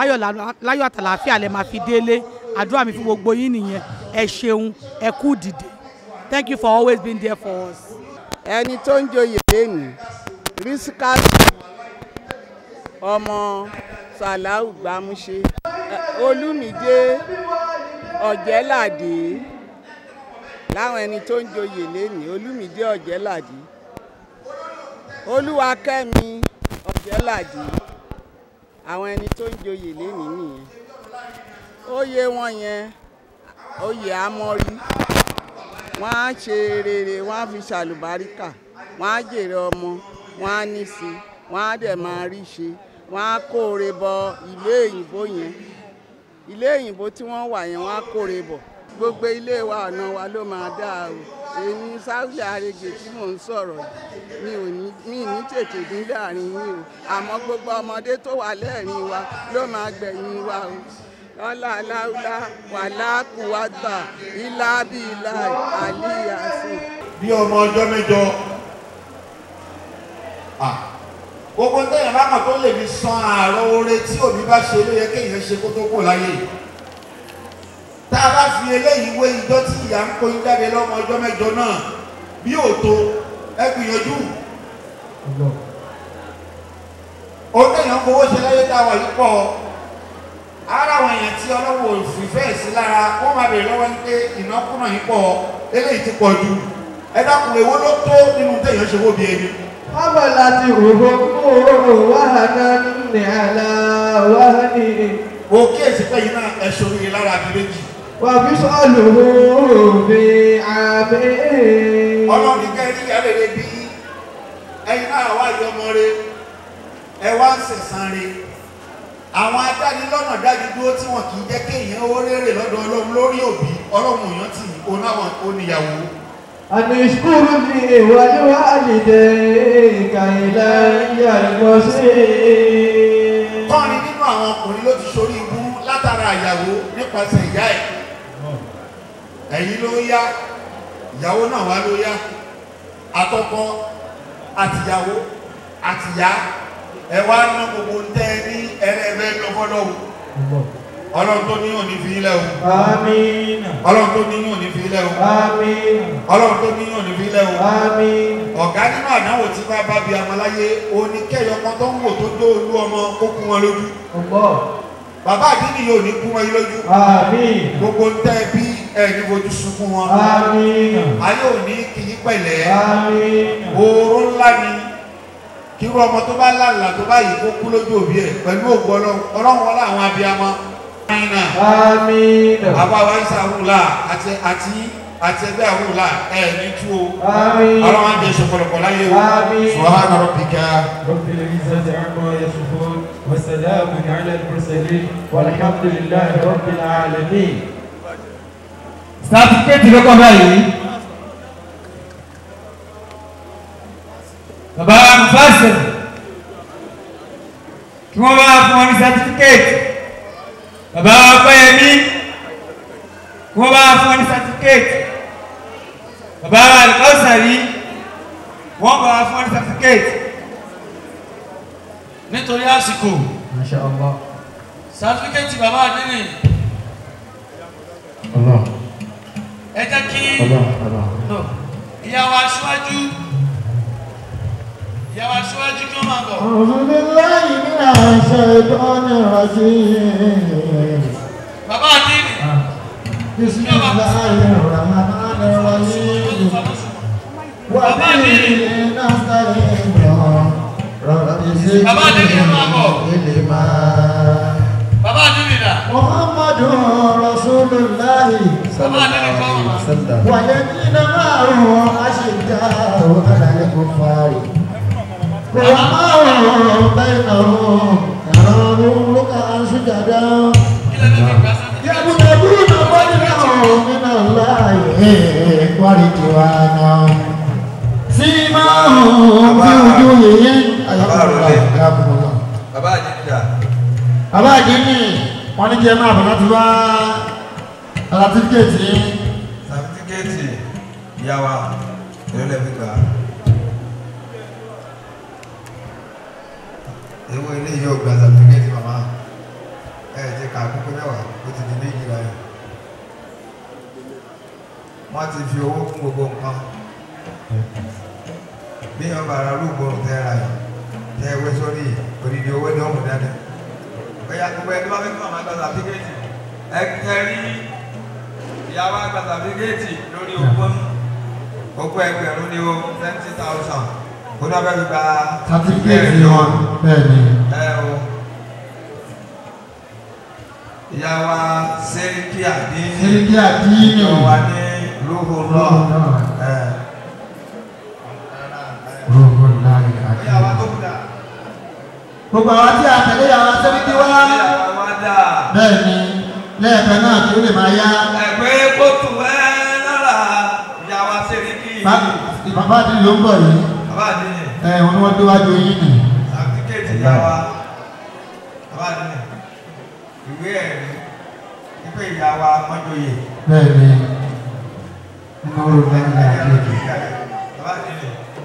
láyọ̀ àtàlàáfíà lẹ máa fi délé àdúrà mi fún gbogbo yín nìyẹn ẹ ṣeun ẹ kú dìde thank you for always being there for us. ẹni tó ń joyè lẹ́nu rísíkàtù ọmọ sàláù gbámúṣe olúmídé ọ̀jẹ́ládé láwọn ẹni tó ń joyè lénìí olúmídé ọ̀jẹ́ládé olúwakẹ́mi ọ̀jẹ́ládé àwọn ẹni tó ń joyè lénìí nìyẹn oyè wọn yẹn oyè amọ́rí wọ́n á ṣe rere wọ́n á fi ṣàlùbáríkà wọ́n á jèrè ọmọ wọ́n á ní sí wọ́n á dẹ̀ máa rí ṣe wọ́n á kóore bọ ilé òyìnbó yẹn ilé òyìnbó tí wọ́n wà yẹn wọ́n á kóore bọ̀ gbogbo ilé wa ọ̀nà wa ló máa dáa o èmi sáwùjì àrègè tí mò ń sọ̀rọ̀ yìí mi ò ní mi ní tètè dín láàrin yín o àmọ́ gbogbo ọmọdé tó wà lẹ́ẹ̀rin wa ló máa gbẹ̀yìn wa o lọ́la aláwùlá wàlá kùwàgbà ilá bíi ilá àlíyàsí. bí ọmọ ọjọ́ mẹ́jọ Ah, gbogbo téèyàn bá kàn tó lè fi san àárọ̀ oore tí òbí bá ṣe ló yẹ kéèyàn ṣe kó tó kò láyé tá a bá fi eléyìí wé ijọ́ tí ìyá ń kó jáde lọ́mọ ọjọ́ mẹ́jọ náà bí òtó ẹ gbìyànjú ohun téèyàn fowó ṣe láyé tá a wà yìí pọ̀ ara àwọn èèyàn tí ọlọ́wọ́ òfìfẹ́ sí lára wọ́n máa bèèrè lọ́wọ́ ní pé ìnákúnà yìí pọ̀ eléyìí ti pọ̀ jù ẹ dákun èwo ló tó nínú téèyàn ṣe wó bí ẹni. حملت أمه وهنا على وهن mo kíyèsí pé yìí náà ẹ ṣòro yìí lára àbí méjì. وفصاله في عامين ọlọ́run ní kẹ́rin ìyá rere bí ẹyin náà wá yọ ọmọ rẹ ẹ wá ń sẹ̀sán rẹ àwọn adánilọ́nà dájú dúró tí wọn kì í jẹ́ kéèyàn ó rérè lọ́dọ̀ ọlọ́run lórí òbí ọlọ́run òyàn tì í onáwọn oníyàwó. أن اشكر لي ولوالديك إلي المصير kọ́rin nínú àwọn ọkùnrin ló ti ṣorí ibú látara ìyàwó nípasẹ̀ ìyá ẹ̀ ẹ̀yin ló yá ìyàwó náà wá ló yá àtọkọ àtìyàwó àtìyá ẹ wá ná gbogbo ń tẹ́ ẹ ní ẹrẹ́ẹ̀bẹ́ lọ́fọ́lọ́wọ́ ọlọ́run tó ní òní fi ilẹ̀ o آمين ọlọ́run tó ní òní fi ilẹ̀ o آمين ọlọ́run tó ní òní fi ilẹ̀ o آمين ọ̀gá nínú àdánwò tí bá bá bi amaláyé òní kẹ́yọ ọmọ tó ń wò tó dó olú ọmọ kó kú wọn lójú الله bàbá àdínì yóò ní kú wọn yín lójú آمين gbogbo ń tẹ́ bí ẹni fojú sunkún wọn آمين ayé òní kìí pẹ̀lẹ́ آمين oorun ńlá ni kírú ọmọ tó bá lálàá tó bá yìí kó kú lójú òbí ẹ̀ pẹ̀lú ògbó ọlọ́run ọlọ́run wọlé àwọn abiyamọ ẹ̀yìnà آمين àbáwá isa àwùlà àti àti àti ẹgbẹ́ àwùlà ẹ̀ ní tú o آمين ọlọ́run á jẹ́ ìṣọ̀pọ̀lọpọ̀ láyé o آمين subhana rabbika. رب العزة عما يصفون وسلام على المرسلين والحمد لله رب العالمين sátífíkẹ́tì ló kọ́ báyìí bàbá mufasir kí wọ́n bá fún wọn ní sátífíkẹ́tì bàbá ọpẹ́yẹmí kí wọ́n bá fún wọn ní sátífíkẹ́tì bàbá alikọ́sàrí wọ́n bá fún wọn ní sátífíkẹ́tì nítorí àsìkò ما شاء الله sátífíkẹ́tì bàbá àdínì الله ẹ jẹ́ kí الله الله no, ìyàwó aṣíwájú ìyàwó aṣíwájú kí wọ́n máa bọ̀ أعوذ بالله من الشيطان الرجيم bàbá àdínì بسم الله الرحمن الرحيم وبه نستعين رب زدني علما bàbá àdínì dà محمد رسول الله صلى الله عليه وسلم والذين معه أشداء على الكفار رحماء بينهم يرون ركعا سجدا يبتغون فضلا من الله ورضوانا سيماهم في وجوههم أيقظ الله bàbá àdínnídà bàbá àdínní wọn ní kí ẹ máa bọ̀ láti wá alátífíkẹ́ẹ̀tì yín sàfitíkẹ́ẹ̀tì ìyá wa èrò lẹ́fi gbà á. ewu ilé yóò gba sàfitíkẹ́ẹ̀tì màmá ẹ ẹ ti kà á kókó mẹ́wàá ó ti di méjì báyìí. wọ́n ti fi owó kún gbogbo nǹkan bí wọ́n bá ara rúgbòrò tẹ́ ra yìí tẹ́ ẹ wé sórí odidi owó ní ọ̀mù dání ó bóyá gbogbo ẹni bá fẹ́ kí màmá gba sàtífíkẹ́tì ẹ ẹ rí ìyàwó àgbà sàtífíkẹ́tì lórí ogún ogún ẹgbẹ̀rún ni o twenty thousand kó náà fẹ́ fi gba Certificate wọn bẹ́ẹ̀ ni. ẹ o ìyàwó sẹ́ríkì àdín Sẹ́ríkì àdínì. wà ní lóhùn lọ ẹ Rògbò láì àti. ìyàwó tó kù dà Gbogbo àwọn tí a tẹ̀lé yàrá sẹ́ríkì wá. ìyàwó wá dà Bẹ́ẹ̀ ni lẹ́ẹ̀kan náà kí ó lè máa yá. ẹgbẹ́ kóòtù ẹ lára ìyàwó sẹ́ríkì Bá- Bàbá àdínì ló ń bọ̀ yìí. bàbá àdín Ẹ wọn ni wọ́n déwájú yín nì. sàtífíkẹ́tì ìyàwó bàbá àdín ìwé ẹ̀rí wípé ìyàwó mọ́jọ́yè Bẹ́ẹ̀ ni nínú rògbò láì àti. bàbá àdín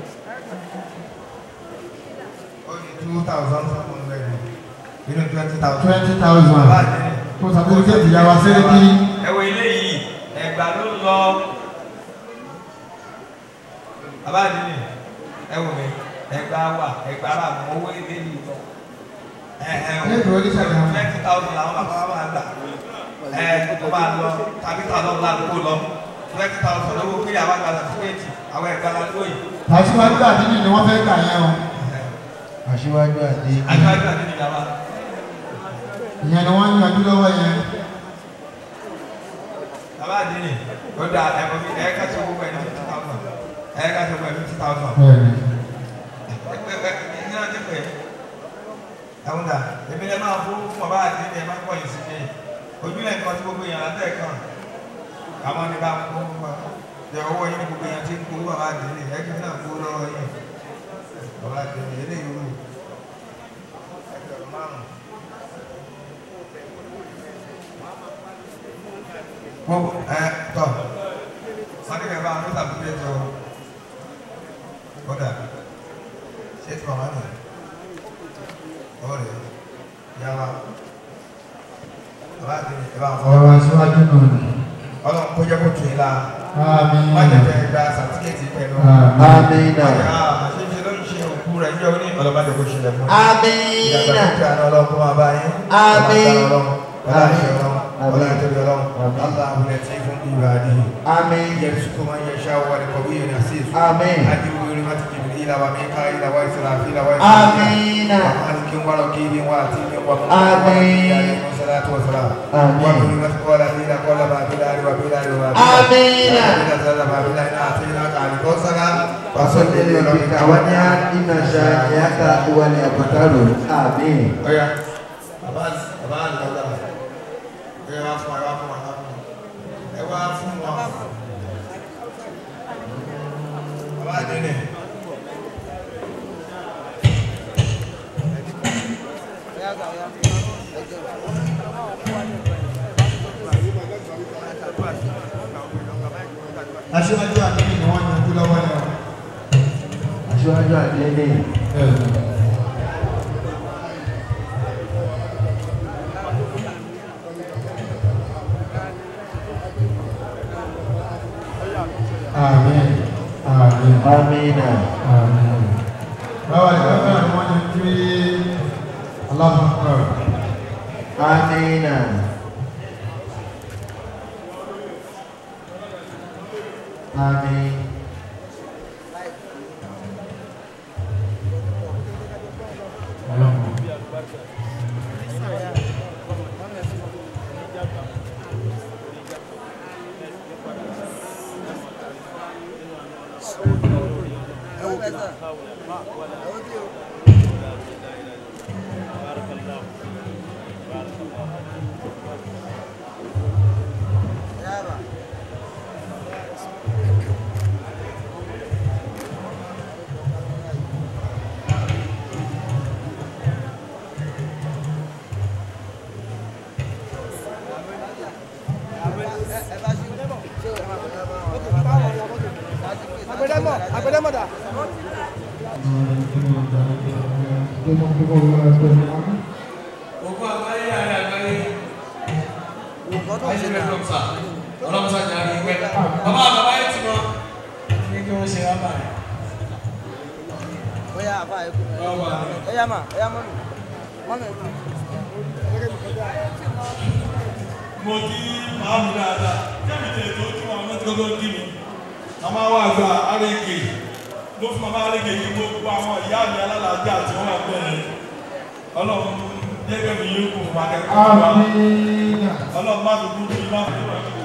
ó ní two thousand seven hundred nínú twenty thousand. Twenty thousand. bàbá àdín Fún sàtífíkẹ́tì yàrá sẹ́ríkì. ẹwọ eléyìí ẹgbà ló lọ bàbá àdínì ẹwọ mi ẹgbà wà ẹgbà rà mọ owó eléyìí lọ ẹ ẹ Ẹgbẹ̀rún oníṣàgbà. twenty thousand làwọn bàbá wa máa gbà ẹ kó máa lọ tàbí tàbí ọ̀la kó lọ twenty thousand owó kí àwọn àgbà sàtífíkẹ́tì àwọn ẹgbà la lóyè Aṣíwájú àdínì ni wọ́n fẹ́ gbà yẹn o. Aṣíwájú àdínì. àgbàdo àdínì làwọn. Ìyẹn ni wọ́n ń yanjú lọ́wọ́ yẹn. bàbá àdínì ó da ẹ̀kọ́ bí ẹ̀ ká ṣe gbogbo ẹ̀ ní fifty thousand ẹ̀ ká ṣe gbogbo ẹ̀ ní fifty thousand. Bẹ́ẹ̀ ni. ní ọjọ́ pé ẹ̀hún dà èmi lè máa fún fún ọba àti ilé ẹ̀ máa ń pọ̀ yìí sí mi ojúlẹ̀ nǹkan tí gbogbo èèyàn látẹ̀ kàn àmọ́ ní bá kó fún wa jẹ owó yín ní gbogbo èèyàn tí ń kó bàbá àti ilé ẹ̀ kí n náà kó lọ́wọ́ yín bàbá àti ilé eléyìí rú ẹgbẹ̀rún márùn-ún. gbogbo ẹ tọ sọ́dọ̀ bá mi tàbí pé tó kódà ṣé tí màmá mi ọ̀rẹ́ yàrá bàbá àti ẹ bá ń fọwọ́. Ọ̀rọ̀ aṣíwájú náà ni. ọlọ́run kó jẹ́ kó tún yín la. Àmín. má jẹ́ kẹ́ ẹ gba sàtífíkẹ́tì pẹ̀lú. Àmín. ṣé ṣe ló ń ṣe òkú rẹ̀ níjọ́ ní ọlọ́ba jẹ́ kó ṣẹlẹ̀ fún yín. Àmín. ìyàgbẹ́ kí àná ọlọ́run kó máa bá yín. Àmín. ọlá àṣẹ ọlọ́run ọlá àtẹ̀lé ọlọ́run ọlá àbúlẹ̀ tí fún ìwà àdìyí. Àmín. يرزق من يشاء والقوي العزيز آمين. أجل ورمة جبريل وميكائيل وإسرافيل آمين. ومالك ورقيب وعتيب آمين. عليه الصلاة والسلام آمين. وكلمة قول دين قول بابلال وبلال وبلال آمين. وبلال بابلال أعطيناك عن الكوثر فصل لربك وانحر إن شانئك هو الأبتر آمين Oya, bàbá bàbá àlùkàdà, ẹ wá fún ẹ wá fún ẹ wá fún ẹ wá fún wọn. Bàbá àdéhùn. Aṣíwájú àdínì ni wọ́n yanjú lọ́wọ́ yẹn o. Aṣíwájú àdínì. Bẹ́ẹ̀ ni. Àmín. Àmín. Àmín. Àmín. Báwa ni bàbá ni wọ́n yanjú Allahu Akbar. Àmín. Àmín. Agbẹdẹmọ, agbẹdẹmọ dà. Gbogbo àgbáyé àrẹ àgbáyé. Ayé rẹ̀ lọ́pọ̀ sá. Ọlọ́run sájà rí pẹ́. Bàbá bàbá yẹn ti mọ. Ní kí wọ́n ṣe rábà rẹ̀. Oya àbá ẹ kú. Oya mà, oya mọ́mì. Mọ́mì ẹ kú. mo kí màá mi dáadáa jẹ́mi tẹ̀ tó tí wọn ọ̀nà tí kò kí mi màmá wa gba àrègè ló fún màmá àrègè yìí gbogbo àwọn ìyá mi alálàájá tí wọ́n wà bẹ́ẹ̀ ọlọ́run jẹ́gẹ́ mi yóò kún fún akẹ́kọ̀ọ́ wa ọlọ́run má fi kú bí má fi kú